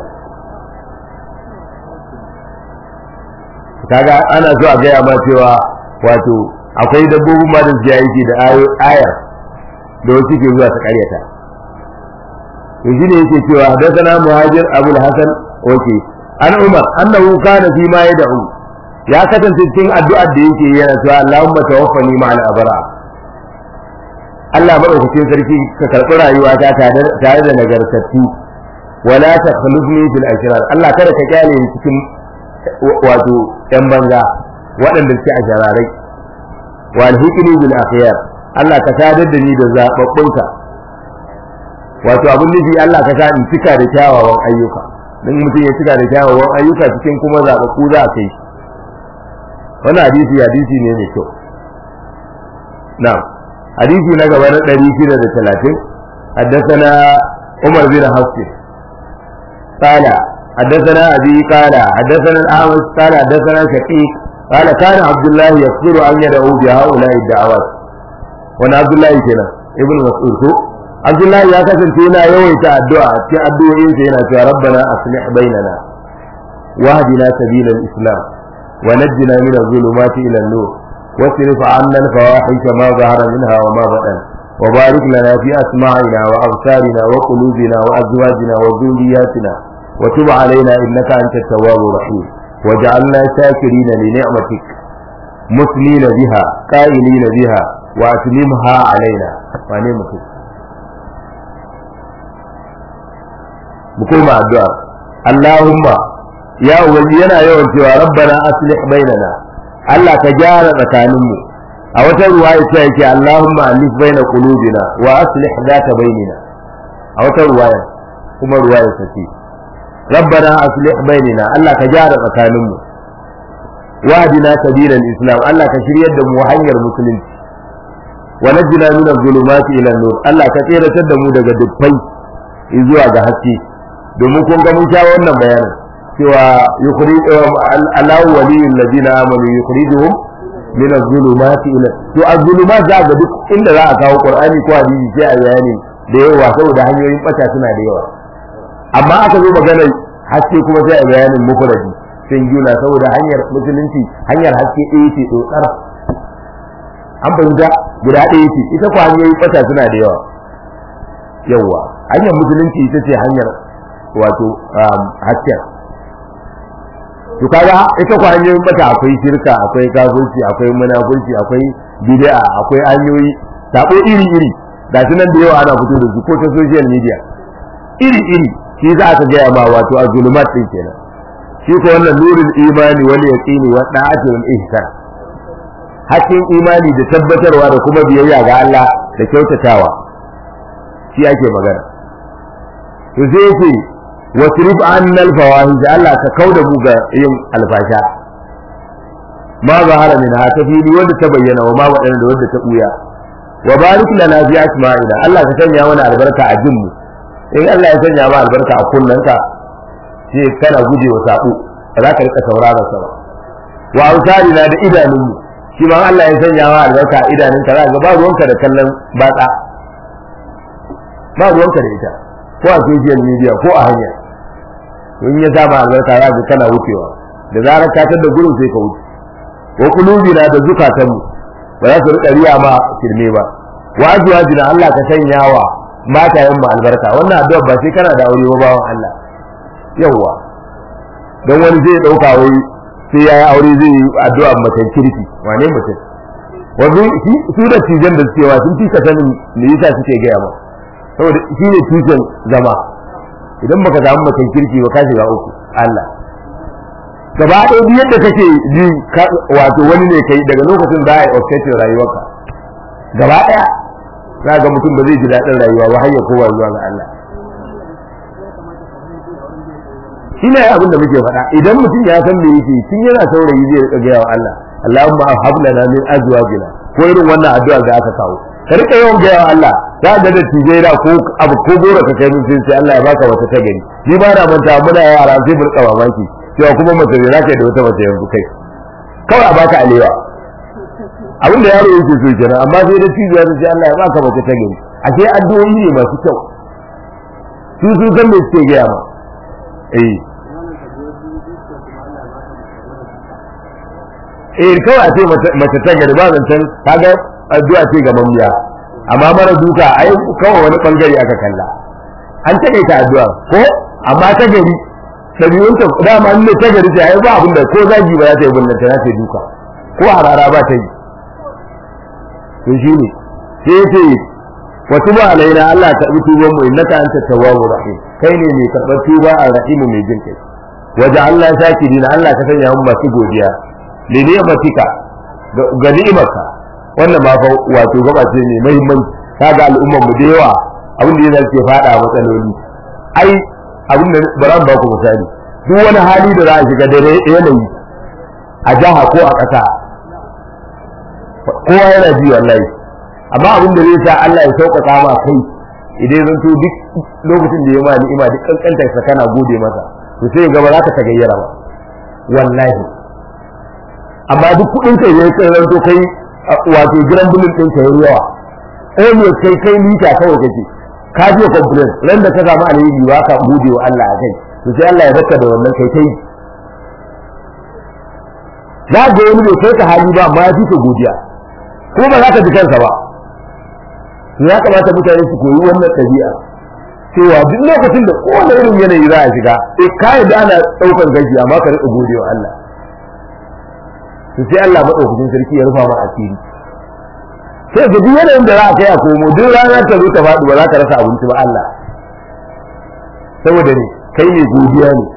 kaga ana so a gaya ma cewa wato akwai dabbobin ma da suke aiki da ayar da wasu ke zuwa ta karyata to shine yake cewa hadathana muhajir abul hasan oke an umar annahu kana fi ma yad'u ya kasance cikin addu'ar da yake yana cewa Allahumma tawaffani ma'al abra Allah madaukakin sarki ka karɓi rayuwata tare da nagartattu wala takhlufni fil ashrar Allah kada ka kyale ni cikin wato yan banza waɗanda suke a jararai wal hikmi bil akhyar Allah ka sadar da ni da zababbunka wato abun nufi Allah ka sa in cika da kyawawan ayyuka dan mutum ya cika da kyawawan ayyuka cikin kuma zababbu za a kai shi wannan hadisi hadisi ne mai kyau na'am hadisi na gaba na 630 حدثنا عمر بن حفص قال حدثنا أبي قال حدثنا الأعمش قال حدثنا شقيق قال كان عبد الله يكثر أن يدعو بهؤلاء الدعوات وانا عبد الله كنا ابن مسعود عبد الله يا كسن فينا يويت الدعاء في الدعاء فينا يا ربنا أصلح بيننا واهدنا سبيل الإسلام ونجنا من الظلمات إلى النور واصرف عنا الفواحش ما ظهر منها وما بطن وبارك لنا في أسماعنا وأبصارنا وقلوبنا وأزواجنا وذرياتنا وتب علينا إنك أنت التواب الرحيم وجعلنا شاكرين لنعمتك مثنين بها قائلين بها وأتممها علينا ونعمتك بكل الدعاء اللهم يا ولينا يوم سوى ربنا أصلح بيننا الله تجار مكانمو a wata ruwaya ta yake Allahumma alif baina qulubina wa aslih dhata bainina a wata ruwaya kuma ruwaya ta ce rabbana aslih bainina Allah ka gyara tsakanin mu wahdina sabilal islam Allah ka shiryar da mu hanyar musulunci wa najjina min adh-dhulumati ila an-nur Allah ka tsiratar da mu daga dukkai zuwa ga haske domin kun ga mun sha wannan bayanin cewa yukhrij Allahu waliyul ladina amanu yukhrijuhum min az-zulumati ila to az-zulumat za ga duk inda za a kawo Qur'ani ko hadisi sai a bayani da yawa saboda hanyoyin bata suna da yawa amma aka zo magana haske kuma sai a bayanin mufradi sai yuna saboda hanyar musulunci hanyar haske ɗaya ce dotsar an fahimta guda ɗaya ce ita ko hanyoyin bata suna da yawa yawa hanyar musulunci ita ce hanyar wato hasken to kaga ita ko hanyoyin bata akwai shirka akwai kafirci akwai munafurci akwai bid'a akwai hanyoyi sabo iri iri da nan da yawa ana fito da su ko ta social media iri iri shi za ka gaya ma wato a zulumat din kenan shi ko wannan nurul imani wal yaqini wa da'ati wal ihsan hakkin imani da tabbatarwa da kuma biyayya ga Allah da kyautatawa shi ake magana to sai yake wasrif annal fawahish Allah ka kauda mu ga yin alfasha ma zahara min ha ta fili wanda ta bayyana wa ma wadanda da wanda ta buya wa barik lana fi asma'ina Allah ka sanya mana albarka a jinmu in Allah ya sanya ma albarka a kunnanka sai kana guje wa sabo ba za ka rika sauraron sa ba wa ausarina da idanunmu shi ma Allah ya sanya ma albarka a idanunka za ka ba ruwanka da kallon batsa ba ruwanka da ita ko a social media ko a hanya in ya sa ma albarka za ka kana wucewa da zarar ka tada gurin sai ka wuce wa kulubina da zukatanmu ba za su rika riya ma kirme ba wa azwajina Allah ka sanya wa matayen mu albarka wannan addu'a ba sai kana da aure ba bawan Allah yawwa don wani zai dauka wai sai yayi aure zai yi addu'a mutan kirki wane mutum wanzu su da tijan da cewa sun fi ka sanin me yasa suke gaya ma saboda shi ne tushen zama idan baka samu mutan kirki ba ka shiga uku Allah gaba ɗaya duk yadda kake ji wato wani ne kai daga lokacin da ya yi rayuwarka gaba ɗaya za ga mutum ba zai ji daɗin rayuwa ba har ya kowa zuwa ga Allah shi ne abin da muke faɗa idan mutum ya san me yake tun yana saurayi zai rika gaya wa Allah Allahumma hab lana min azwajina ko irin wannan addu'a da aka kawo ka rika yawan gaya wa Allah za ga da tijai da ko abu ko gora ka kai min sai Allah ya baka wata ta gari ni ba na manta muna yara sai mu rika mamaki cewa kuma mace ne zaka da wata mace yanzu kai kawai a baka alewa abinda yaro yake so kenan amma sai da cizo ya ce Allah ya baka mace ta gari ashe addu'o'i ne masu kyau su su san me suke gaya ma eh eh kawai a ce mace ta gari ba zancen kaga addu'a ce ga mamiya amma mara duka ai kawai wani bangare aka kalla an taƙaita addu'a ko amma ta gari ɗabi'unta dama ne ta gari ce ai ba abin da ko zagi ba za ta yi bin ta ta duka ko harara ba ta yi to shi ne sai ya ce wa tuba alaina Allah ta bi tuban mu innaka anta tawwabur rahim kai ne mai karɓar tuba a rahimu mai jin kai waje Allah shakirina Allah ka sanya mu masu godiya li ni'matika ga ni'imarka wannan ma fa wato gaba ce mai muhimmanci kaga al'ummar mu da yawa abin da yana ke fada matsaloli ai abin da baran ba ku misali duk wani hali da za a shiga dare yanayi a jaha ko a ƙasa kowa yana ji wallahi amma abin da zai sa Allah ya sauƙaƙa ma kai idan zan to duk lokacin da ya ma ni'ima duk kankantar sa kana gode masa to sai ga ba za ka tagayyara ba wallahi amma duk kuɗin kai ne kai zan to kai wato gidan bulin ɗin ka yawa eh ne kai kai mita kawai kake ka je complain ran da ka samu alheri ba ka gode wa Allah a kai to sai Allah ya baka da wannan kai kai za ga wani bai kai ka hali ba amma ya fi ka godiya ko ba za ka ji kansa ba ya kamata mutane su koyi wannan tabi'a cewa duk lokacin da kowane irin yanayi za a shiga eh kai da ana daukar gaji amma ka rika gode wa Allah to sai Allah madaukakin sarki ya rufa ma asiri sai ga duk yanayin da za a kai a komo duk ranar ta zo ta faɗi ba za ka rasa abinci ba Allah saboda ne kai ne godiya ne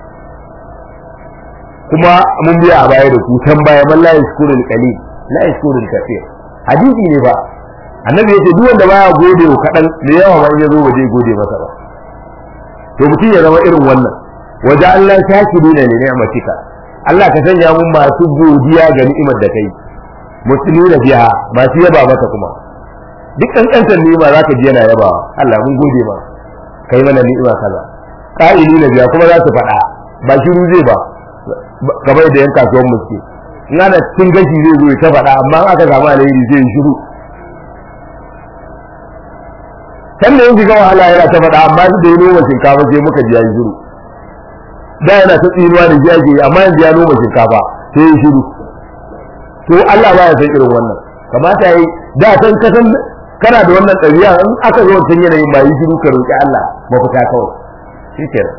kuma mun biya a baya da ku can baya man la yashkurul qalil la yashkurul kaseer hadisi ne ba annabi yace duk wanda baya gode wa kadan da yawa ba ya zo waje gode masa ba to mutum ya zama irin wannan waje Allah shakirina ne ni'matika Allah ka sanya mun masu godiya ga ni'imar da kai musulmi biya masu yaba maka kuma duk kankantar ni'ima zaka ji yana yaba Allah mun gode ma kai mana ni'ima kaza qa'ili na biya kuma za su faɗa ba shiru zai ba kamar da yan kasuwan muske in ana cikin gashi zai zo ta faɗa amma aka samu alheri zai yi shiru sannan yin shiga wahala yana ta faɗa amma da ya noma shinkafa sai muka ji ya yi shiru da yana ta tsinuwa da ji ake amma yanzu ya noma shinkafa sai ya yi shiru to Allah ba ya san irin wannan kamata yi da san kasan kana da wannan ɗabi'a in aka zo wancan yanayin ba yi shiru ka roƙi Allah mafita kawai shikenan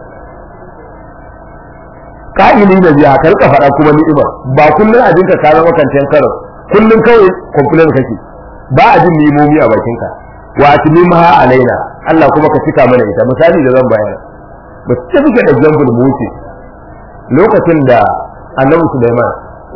ka'ili da biya ka rika faɗa kuma ni'ima ba kullun a jinka ka zama kancan karo kullun kawai complain kake ba a jin nimomi a bakinka wa atmimha alaina Allah kuma ka cika mana ita misali da zan bayar ba ce muke da example mu wuce lokacin da Annabi Sulaiman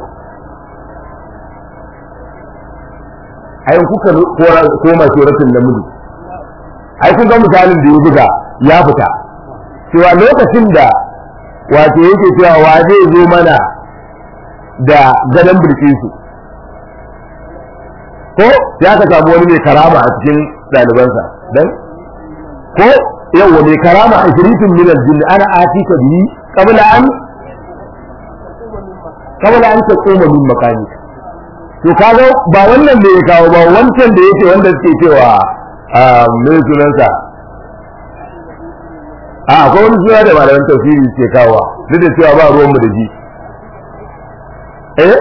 ayin kuka koma suratul naml ai kun ga misalin da ya buga ya fita cewa lokacin da wato yake cewa wa zai zo mana da gadon bilkisu ko ya ka samu wani mai karama a cikin ɗalibansa dan ko yawa mai karama a shirifin min aljinni ana atika bihi qabla an qabla an taquma min makani to kaga ba wannan da ya kawo ba wancan da yake wanda suke cewa a mai sunansa a akwai wani suna da malaman tafsiri ke kawo duk da cewa ba ruwanmu da ji eh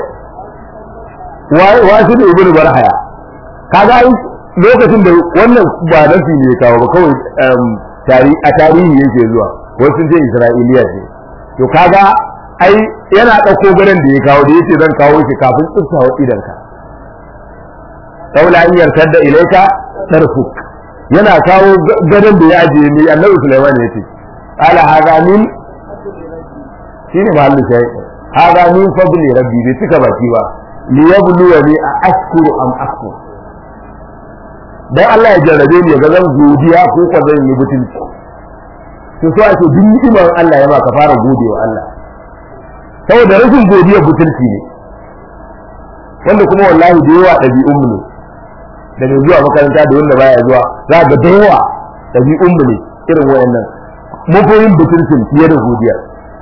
wa shi ne ibnu barhaya kaga lokacin da wannan ba nafi ne kawo ba kawai tari a tarihi yake zuwa wasu sun ce isra'iliya ce to kaga ai yana ɗauko gadon da ya kawo da yace zan kawo shi kafin tsiftawa idanka saboda an yarkar da ilaika tarfuk yana kawo gadon da ya ajiye ne annabi sulaiman ya ce ala hada min shine mahallu sai hada min fadli rabbi bai cika baki ba li yabluwani a ashkuru am akfur dan Allah ya jarrabe ni ga zan godiya ko ka zan yi butulci to so ake duk ni'imar Allah ya ba ka fara godewa Allah saboda rashin godiya butulci ne wanda kuma wallahi da yawa ɗabi'un mu ne da mai zuwa makaranta da wanda baya zuwa za ga da yawa ɗabi'un mu ne irin wayannan mun fi yin butulcin fiye da godiya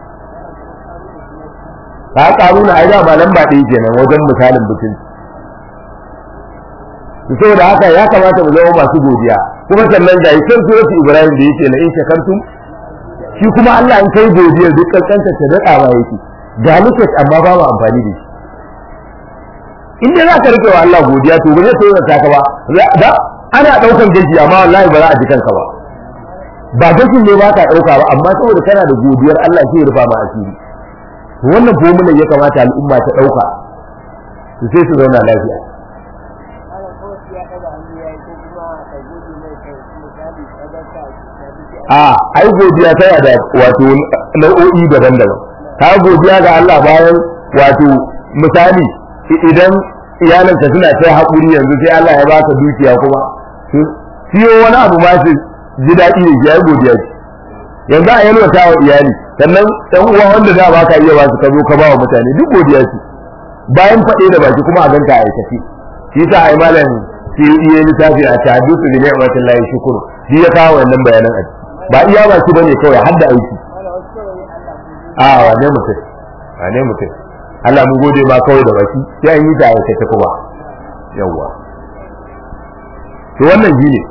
ka karu na aida ba lamba ɗaya kenan wajen misalin butulci saboda haka ya kamata mu zama masu godiya kuma sannan ga yakin suratu ibrahim da yake la in shakartum shi kuma Allah in kai godiya duk kankanta ta dada ba yake ga lokaci amma ba mu amfani da shi in dai zaka rike wa Allah godiya to ba zai tsoron ka ba da ana daukan gaji amma wallahi ba za a ji kanka ba ba gashin ne ba ka dauka ba amma saboda kana da godiyar Allah sai ya rufa ma asiri wannan fomulan ya kamata al'umma ta dauka su sai su zauna lafiya a ai godiya tana da wato nau'o'i daban-daban ka godiya ga Allah bayan wato misali idan iyalanka suna sai haƙuri yanzu sai Allah ya baka dukiya kuma siyo wani abu ma su ji daɗi da shi ai godiya ce yanzu a yalwata wa iyali sannan ɗan uwa wanda za ba ka iya ba su ka zo ka ba wa mutane duk godiya ce bayan faɗe da baki kuma a ganka a aikace shi yasa ai malam sai iya littafi a tahaddusu bi ni'matillahi shukuru shi ya kawo wannan bayanan a ba iya ba shi bane kawai har da aiki a wane mutum wane mutum Allah mu gode ma kawai da baki sai an yi da aikace kuma yawwa to wannan shi ne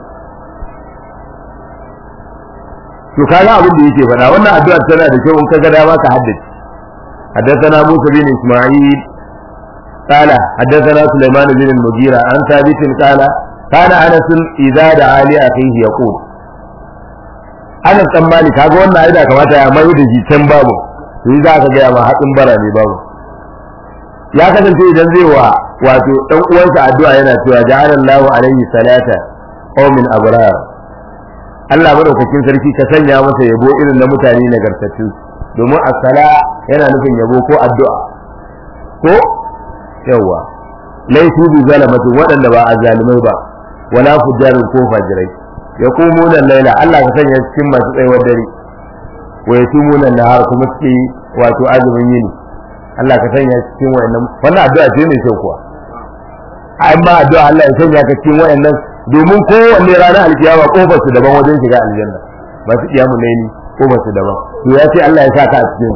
to kaga abin da yake faɗa wannan addu'a tana da kyau in ka ga dama ka haddace حدثنا موسى بن اسماعيل قال حدثنا سليمان بن المغيرة عن ثابت قال كان انس اذا دعا لاخيه يقول ana tsammani kaga wannan aida kamata ya mai da shi can babu to yi za ka ga ma hatsin bara ne babu ya kasance idan zai wa wato dan uwansa addu'a yana cewa ja'ala Allahu alaihi salata aw min abrar Allah madaukakin sarki ka sanya masa yabo irin na mutane nagartattu domin as-sala yana nufin yabo ko addu'a ko yawa laifu bi zalamatin waɗanda ba azzalimai ba wala fujjarin ko fajirai yaqumuna al-laila Allah ka sanya cikin masu tsayuwar dare wa yatumuna nahar kuma suke wato azumin yini Allah ka sanya cikin wayannan wannan addu'a ce mai kyau kuwa amma addu'a Allah ya sanya ka cikin wayannan domin kowanne ranar alkiyama kofar su daban wajen shiga aljanna masu kiyamun laili kofar su daban to ya ce Allah ya sa ka a cikin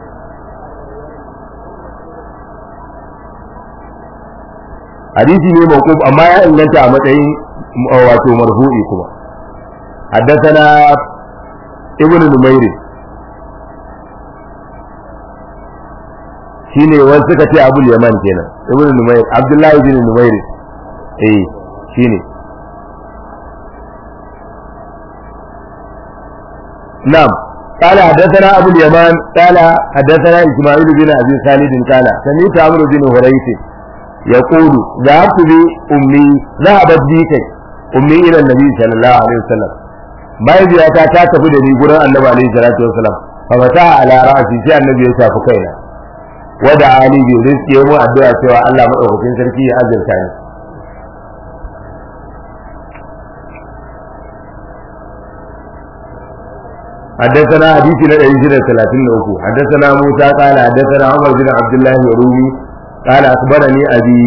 hadisi ne mawquf amma ya inganta a matsayin wato marfu'i kuma حدثنا ابن نمير shine wani suka ce abul yaman kenan ibn numayr abdullahi ibn numayr eh shine نعم قال حدثنا ابو اليمان قال حدثنا اسماعيل بن ابي خالد قال سمعت عمرو بن هريث يقول ذهبت بامي ذهبت بي كي امي الى النبي صلى الله عليه وسلم mahaifiyata ta tafi da ni gurin annabi alaihi salatu wasalam fa fata ala ra'si sai annabi ya shafi kaina wada ali bi rizqi mu addu'a cewa Allah madaukakin sarki ya azurta ni حدثنا حديث نا 133 حدثنا موسى قال حدثنا عمر بن عبد الله الرومي قال اخبرني ابي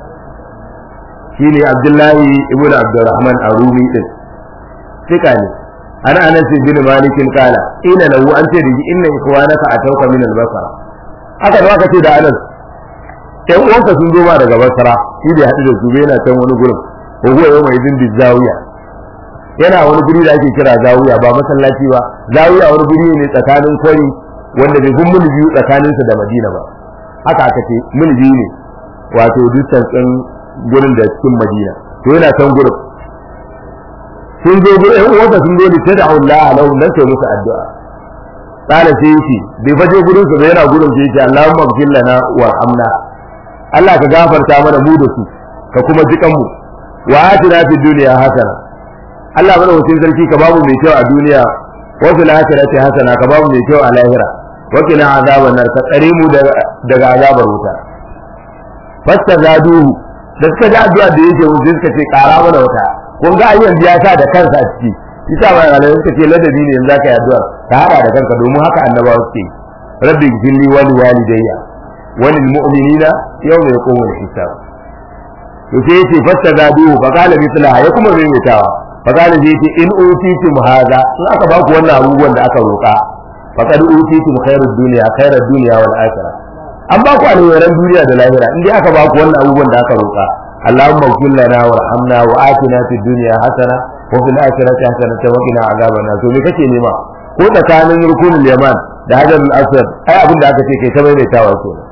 شيني عبد الله ابن عبد الرحمن الرومي din ثقة ne ana anas bin malik qala ina lahu an ce da inna ikwanaka atauka min al-basra haka da aka ce da anas ɗan uwanka sun zo ma daga basra shi bai haɗu da su bai yana can wani gurin ko huwa yau mai dindi zawiya yana wani guri da ake kira zawiya ba masallaci ba zawiya wani guri ne tsakanin kwari wanda bai gun muni biyu tsakaninsa da madina ba haka aka ce muni biyu ne wato dukkan ɗin gurin da cikin madina to yana can gurin sun zo gurin ɗan uwansa sun zo da ta da Allah alahu nan sai musu addu'a tsara sai yake bai faje gurin su ba yana gurin sai yake Allahumma ighfir lana warhamna Allah ka gafarta mana mu da su ka kuma jikan mu wa atina fid dunya hasana Allah mana wucin sarki ka babu mai kyau a duniya wa fil akhirati hasana ka babu mai kyau a lahira wa qina azaban nar ka tsare mu daga azabar wuta fastazaduhu da suka ji addu'a da yake mu suka ce kara mana wata kun ga ayyan ya sa da kansa a ciki isa ba ga suka ce ladabi ne yanzu zaka yi addu'a ka hada da kanka domin haka annabawa suke rabbi gfirli wa liwalidayya wa lil mu'minina yawma yaqumul hisab to sai yace fastazaduhu fa qala mithlaha ya kuma maimaitawa fakali zai ce in utitum hadha in aka ba ku wannan abubuwan da aka roƙa faqad utitum khairud dunya khairud dunya wal akhirah an ba ku alheran duniya da lahira in dai aka ba ku wannan abubuwan da aka roƙa Allahumma ighfir lana warhamna wa atina fid dunya hasana wa fil akhirati hasana wa qina azaban nar to me kake nema ko tsakanin rukunul yaman da hajarul aswad ai abin da aka ce kai ta maimaitawa kenan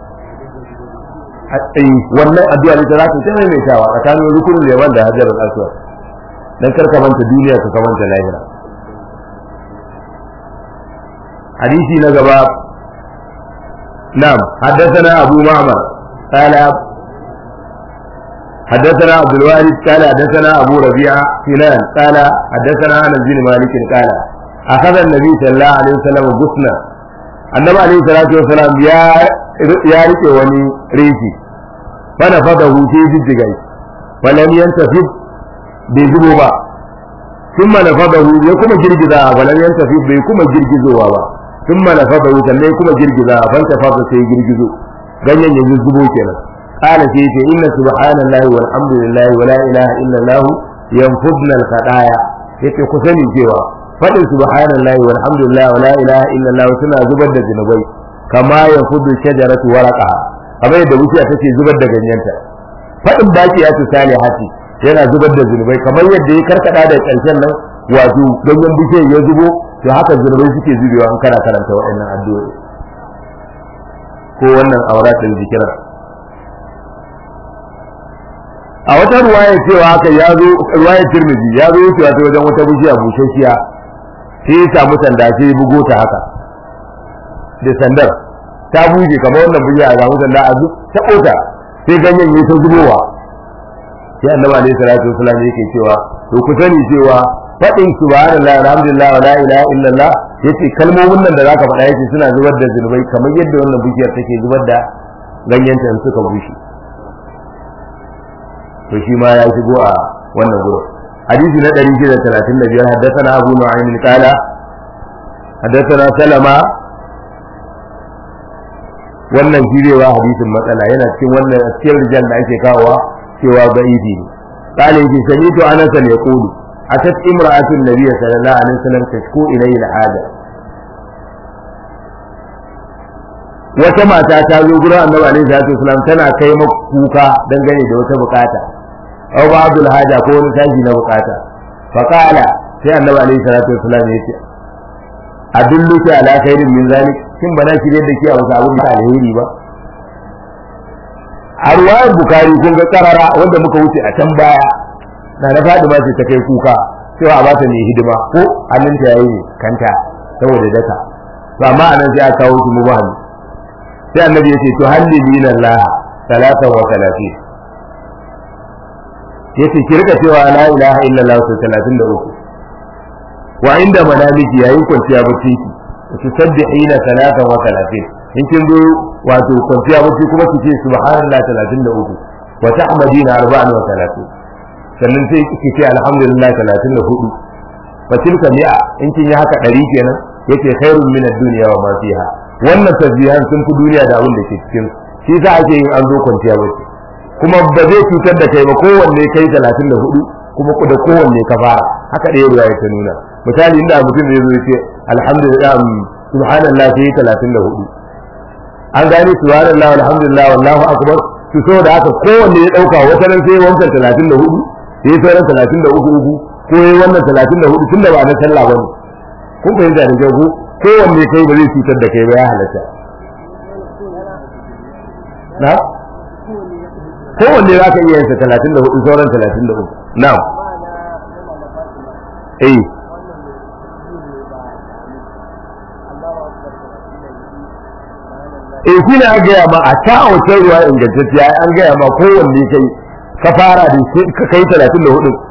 wannan addu'a ne ta za ta maimaitawa tsakanin rukunul yaman da hajarul aswad dan karka manta duniya ka ka manta lahira hadisi na gaba na'am haddathana abu ma'mar qala حدثنا عبد الوارث قال حدثنا ابو ربيعه سنان قال حدثنا انس بن مالك قال اخذ النبي صلى الله عليه وسلم غصنا النبي عليه الصلاه والسلام يا يا rike wani rifi fana fadahu sai jijjigai falam yantafid bai zubo ba sun mana fadahu ya kuma girgiza ba nan yan tafi bai kuma girgizowa ba sun mana fadahu sannan kuma girgiza ban ta fada sai girgizo ganyen ya zubo kenan qala sai ce inna subhanallahi walhamdulillahi wala ilaha illallah yanfudna alqadaya yace ku sani cewa fadin subhanallahi walhamdulillahi wala ilaha illallah suna zubar da zinubai kama yanfudu shajaratu waraqaha kamar yadda wuciya take zubar da ganyenta fadin baki ya salihati yana zubar da zunubai kamar yadda ya karkada da ƙarshen nan wato ganyen bishiyar ya zubo to haka zunubai suke zubewa an kana karanta waɗannan addu'o'i ko wannan auratin zikira a wata ruwaya cewa haka ya zo ruwayar tirmidhi ya zo wucewa ta wajen wata bishiya bushashiya sai ya samu sanda sai ya bugo ta haka da sandar ta buje kamar wannan bishiya a samu sanda a ta kota sai ganyen ya ta zubowa sai annabi alaihi salatu wasallam yake cewa to ku sani cewa fadin subhanallah alhamdulillah wa la ilaha illallah yace kalmomin nan da zaka faɗa yace suna zubar da zunubai kamar yadda wannan bishiyar take zubar da ganyenta in suka bushe to shi ma ya shigo a wannan gurin hadisi na 635 haddathana abu nu'aym qala haddathana salama wannan jirewa hadisin matsala yana cikin wannan cikin rijal da ake kawowa cewa da'ifi ne qala yake sami'tu anas ne yaqulu atat imra'atu an-nabiy sallallahu alaihi wasallam tashku ilayhi al-haja wata mata ta zo gurin annabi alaihi salatu wasallam tana kai maka kuka dangane da wata bukata aw ba'dul haja ko wani tashi na bukata fa qala sai annabi alaihi salatu wasallam ya ce adulluki ala khairin min zalik kin bana shirye da ke a wasu abin da alheri ba a ruwayar bukari kun ga karara wanda muka wuce a can baya na na fadima ce ta kai kuka cewa a bata mai hidima ko hannunta yayi kanta saboda daka to amma anan sai aka kawo shi mubahani sai annabi ya ce to hallili na Allah talatan wa talatin yace ki rika cewa la ilaha illallah sau talatin da uku wa inda manamiki yayin kwanciya bacci ki ki sabbihina talatan wa talatin in kin zo wato kwanciya bacci kuma ki ce subhanallah talatin da uku wa tahmadina arba'an wa talatin sannan sai ki ce alhamdulillah talatin da hudu fa tilka mi'a in kin yi haka ɗari kenan yace khairun min ad-dunya wa ma fiha wannan tasbihan sun fi duniya da abin da ke cikin shi sa ake yin an zo kwanciya bacci kuma ba zai cutar da kai ba kowanne kai 34 kuma da kowanne ka fara haka ɗaya ruwa ta nuna misali inda mutum zai zo yace alhamdulillah subhanallah sai 34 an gane subhanallah alhamdulillah wallahu akbar to saboda haka kowanne ya dauka wata ran sai wancan 34 sai sauran 33 uku ko yayi wannan 34 tunda ba na sallah bane kun fahimta da kyau ko kowanne kai ba zai cutar da kai ba ya halatta na kowanne za ka iya yansa 34 sauran 33 na eh eh shi ne an gaya ma a ta wata ruwa ingantacciya an gaya ma kowanne kai ka fara da ka kai 34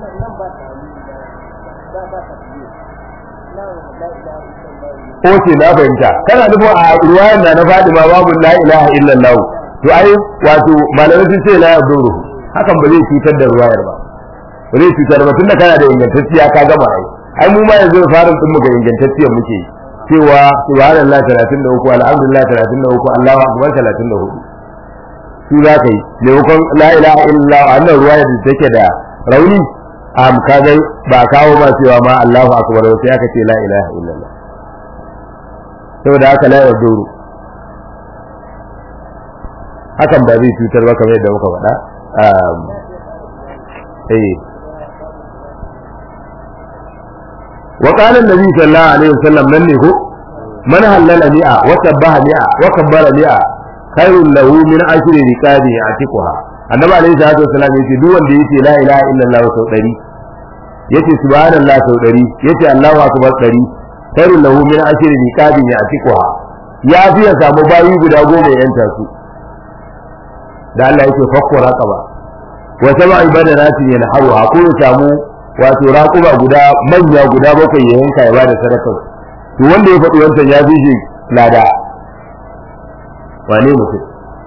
Oke na fahimta kana nufin a ruwayan na na Fadima babu la ilaha illallah to ai wato malamai sun ce la yaduru hakan ba zai cutar da ruwayar ba ba zai cutar ba tunda kana da ingantacciya ka gama ai ai mu ma yanzu farin din mu ga ingantacciyar muke cewa subhanallah 33 alhamdulillah 33 Allahu akbar 34 su za ka yi maimakon la ilaha illallah annan ruwayar da take da rauni am kaga ba kawo ba cewa ma Allahu akbar sai aka ce la ilaha illallah saboda haka la yaduru hakan ba zai cutar ba kamar yadda muka faɗa eh wa qala an-nabi sallallahu alaihi wasallam nan ne ko man halala mi'a wa sabbaha mi'a wa kabbara mi'a khairun lahu min ashri riqabi atiquha annabi alaihi salatu wasallam yace duk wanda yace la ilaha illallah sau 100 yace subhanallah sau 100 yace allahu akbar 100 khairun lahu min ashri riqabi atiquha ya fi ya samu bayi guda goma ya yanta su da Allah yake fakko raqaba wa sab'a ibadati yanharuha ko ya samu wato raquba guda manya guda bakwai ya yanka ya bada sadaka to wanda ya faɗi wancan ya fi shi lada wane mutum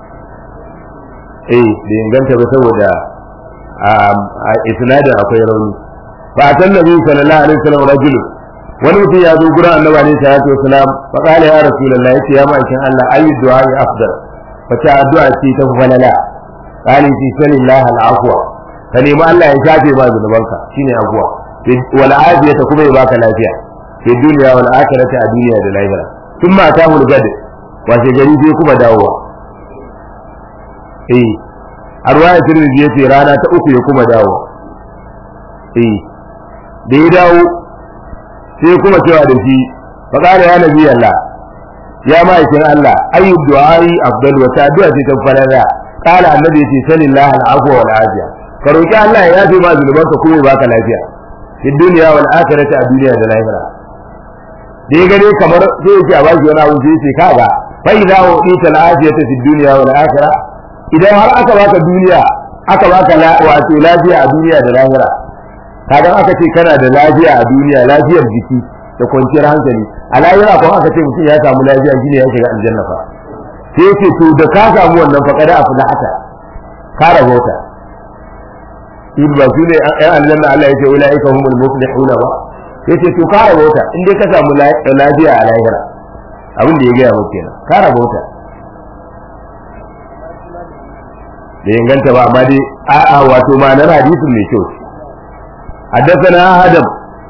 eh da inganta ba saboda a isnadin akwai rauni fa atan nabi sallallahu alaihi wasallam rajul wani mutum ya zo gurin annabi alaihi salatu wasalam fa qala ya rasulullahi yace ya ma'aikin Allah ayu du'a afdal wace addu'a ce ta falala qali fi sanillahi al'afwa ka nemi Allah ya shafe ma zunubanka shine afwa wal afiyata kuma ya baka lafiya fi dunya wal akhirati a duniya da lahira thumma atahu al-gad wace gari sai kuma dawowa eh arwaya tirmidhi yace rana ta uku ya kuma dawo eh da ya dawo sai kuma cewa da shi fa qala ya nabi Allah ya ma'aikin Allah ayu du'ai afdal wa ta'du'a ce ta falala qala annabi yace sallallahu alaihi wa afiya ka roki Allah ya yafe ma zunubanka kuma ya baka lafiya fi dunya wal akhirati a duniya da lahira da ya gane kamar sai yake a baki wani abu sai ce kaga fa idza u'ita al afiyata fi dunya wal akhirah idan har aka baka duniya aka baka wato lafiya a duniya da lahira kaga aka ce kana da lafiya a duniya lafiyar jiki da kwanciyar hankali a lahira kuma aka ce mutum ya samu lafiya shine ya shiga aljanna fa sai yake to da ka samu wannan fa kada afu hata ka rahota in ba su ne ɗan aljanna Allah ya ce ulaika humul muflihuna ba yace to ka rahota in dai ka samu lafiya a lahira abin da ya gaya maka kenan ka rahota da inganta ba amma dai a'a wato ma'anar hadisin mai kyau حدثنا آدم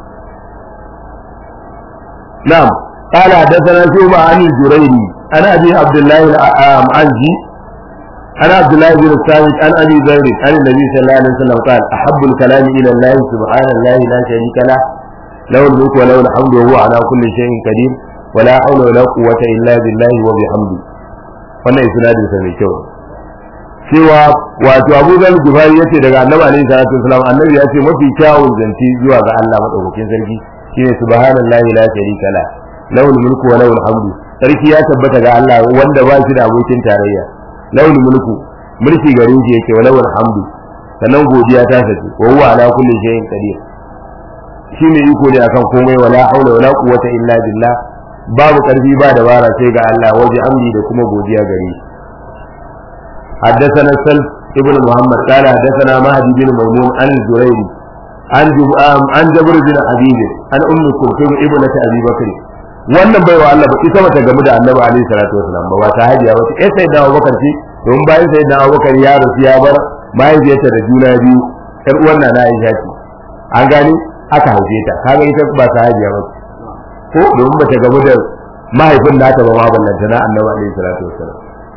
نعم قال حدثنا شوبة عن الجريري أنا أبي عبد الله العنزي أنا عبد الله بن الثابت عن أبي ذر عن النبي صلى الله عليه وسلم قال أحب الكلام إلى الله سبحان الله لا شريك له له الملك وله الحمد وهو على كل شيء قدير ولا حول ولا قوة إلا بالله وبحمده wannan isnadin sa mai kyau cewa wato Abu Zar Gifari yace daga Annabi alaihi salatu wasallam Annabi ya ce mafi kyawun zanci zuwa ga Allah madaukakin sarki shine subhanallahi la sharika la lahul mulku wa lahul hamdu sarki ya tabbata ga Allah wanda ba shi da abokin tarayya lahul mulku mulki gare shi yake wa lahul hamdu sannan godiya ta sace wa huwa ala kulli shay'in qadir shine iko ne akan komai wala haula wala quwwata illa billah babu karfi ba dabara sai ga Allah waje amri da kuma godiya gare shi حدثنا السلف ابن محمد قال حدثنا مهدي بن ميمون عن الزريري عن عن جبر بن حبيب عن ام كلثوم ابنة ابي بكر wannan baiwa Allah ba ita bata gamu da Annabi alaihi salatu wasallam ba ba ta hajiya ba sai sai da Abubakar ce don bayan sai da Abubakar ya rasu ya bar mahaifiyarta da juna biyu ƴar uwan na na Aisha ce an gani aka haife ta kaga ita ba ta hajiya ba ko domin bata gamu da mahaifin nata ba ma ballanta na Annabi alaihi salatu wasallam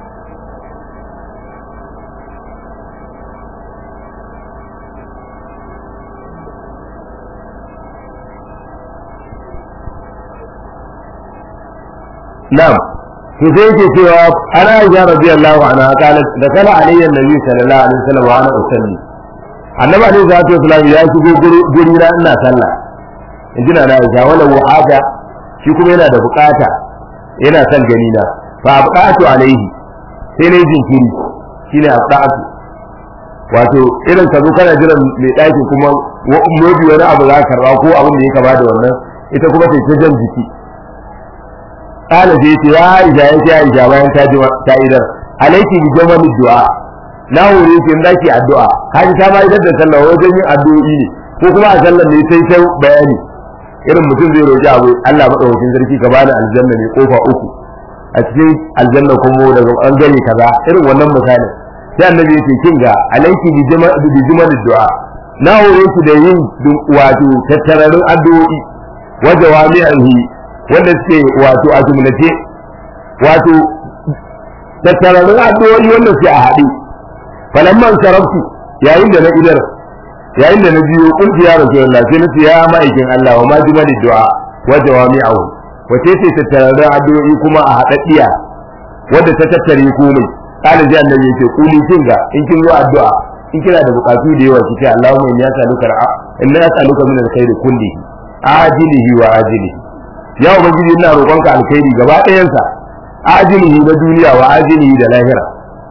نعم to sai yake cewa ana aisha radiyallahu anha qalat da kana alayya nabi sallallahu alaihi wasallam wa ana usalli annabi alaihi salatu wasallam ya shigo guri na ina sallah in jina na aisha wala wuhada shi kuma yana da bukata yana son gani na fa abqatu alaihi sai ne jinkiri shine abqatu wato irin ka zo kana jiran mai daki kuma modi wani abu za ka karba ko abin da ya kama da wannan ita kuma ta jan jiki kala sai ce ya aisha ya ce aisha bayan ta ji ta idar alaiki bi jamani du'a na hore ki da ki addu'a kaji ta ma idar da sallah wajen yin addu'o'i ne ko kuma a sallar ne sai sai bayani irin mutum zai roki abu Allah madaukakin sarki ka bani aljanna ne kofa uku a cikin aljanna kuma daga bangare kaza irin wannan misali sai annabi yake kin ga alaiki bi jamani du'a na hore ki da yin wato tattararin addu'o'i wa jawami'ahi wanda suke wato a jumlace wato tattararrun addu'o'i wanda suke a haɗe falamman sarabtu yayin da na idar yayin da na biyo kunti ya rasulullah sai na ce ya ma'aikin Allah wa ma jumali du'a wa jawami'ahu wace ce tattararrun addu'o'i kuma a haɗaɗɗiya wanda ta tattare komai kana ji annabi yake kuli kinga in kin zo addu'a in kina da bukatu da yawa kike Allahumma inni as'aluka inna as'aluka min alkhairi kullihi ajilihi wa ajilihi ya ubangiji ina roƙonka alkhairi gaba ɗayansa ajilihi na duniya wa ajilihi da lahira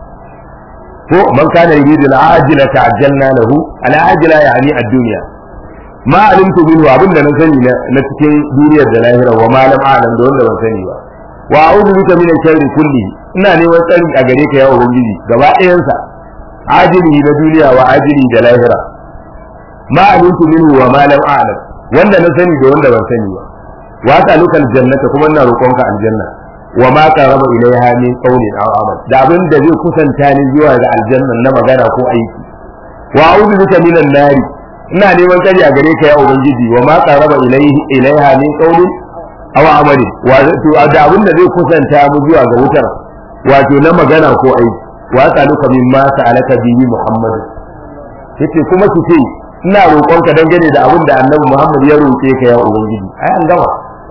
ko man kana yuridu al-ajila ta'ajjalna lahu al-ajila yani ad-dunya ma alimtu minhu abinda na sani na cikin duniyar da lahira wa ma lam a'lam da wanda ban sani ba wa a'udhu bika min sharri kulli ina neman tsari a gare ka ya ubangiji gaba ɗayansa ajilihi na duniya wa ajilihi da lahira ma alimtu minhu wa ma lam a'lam wanda na sani da wanda ban sani ba wa as'aluka aljannata kuma ina roƙonka aljanna wa ma qaraba ilaiha min qawlin aw amal da abin da zai kusanta ni zuwa ga aljanna na magana ko aiki wa a'udhu bika minan nari ina neman tsari a gare ka ya ubangiji wa ma qaraba ilaihi ilaiha min qawlin aw amal wa da abin da zai kusanta mu zuwa ga wutar wato na magana ko aiki wa as'aluka mimma sa'alaka bihi muhammad yace kuma ki ce ina roƙonka dangane da abin da annabi muhammad ya roƙe ka ya ubangiji ai an gama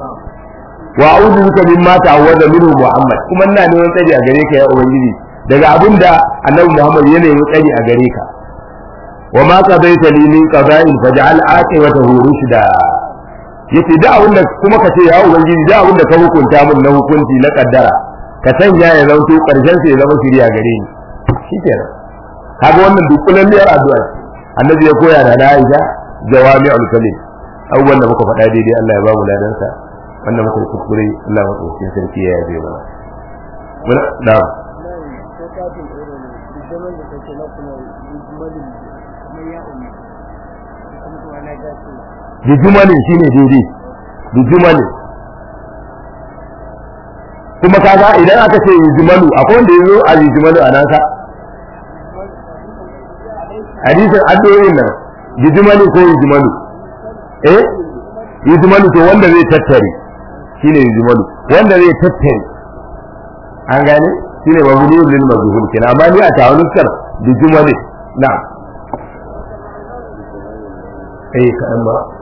wa a'udhu bika mimma ta'awwada minhu Muhammad kuma ina neman tsari a gare ka ya ubangiji daga abin da Annabi Muhammad ya nemi tsari a gare ka wa ma qadaita li min qada'in faj'al aqibatahu rushda yace da abin da kuma ka ce ya ubangiji da abin da ka hukunta min na hukunci na kaddara ka sanya ya zanto karshen sa ya zama shiriya gare ni shikenan kaga wannan dukkanin miyar addu'a annabi ya koya da Aisha jawami'ul kalim abubuwan da muka faɗa daidai Allah ya ba mu ladansa wannan muka kuskure Allah madaukakin sarki ya yabe mana muna da bijumalin shine daidai bijumalin kuma kaga idan aka ce yujumalu akwai wanda yazo a yujumalu a nasa hadisin addu'o'in nan yujumalu ko yujumalu eh yujumalu to wanda zai tattare shine yujmalu wanda zai tattare an gane shine mabniyun lil mazhul kina amma ni a tawalukar yujmalu na eh kadan ba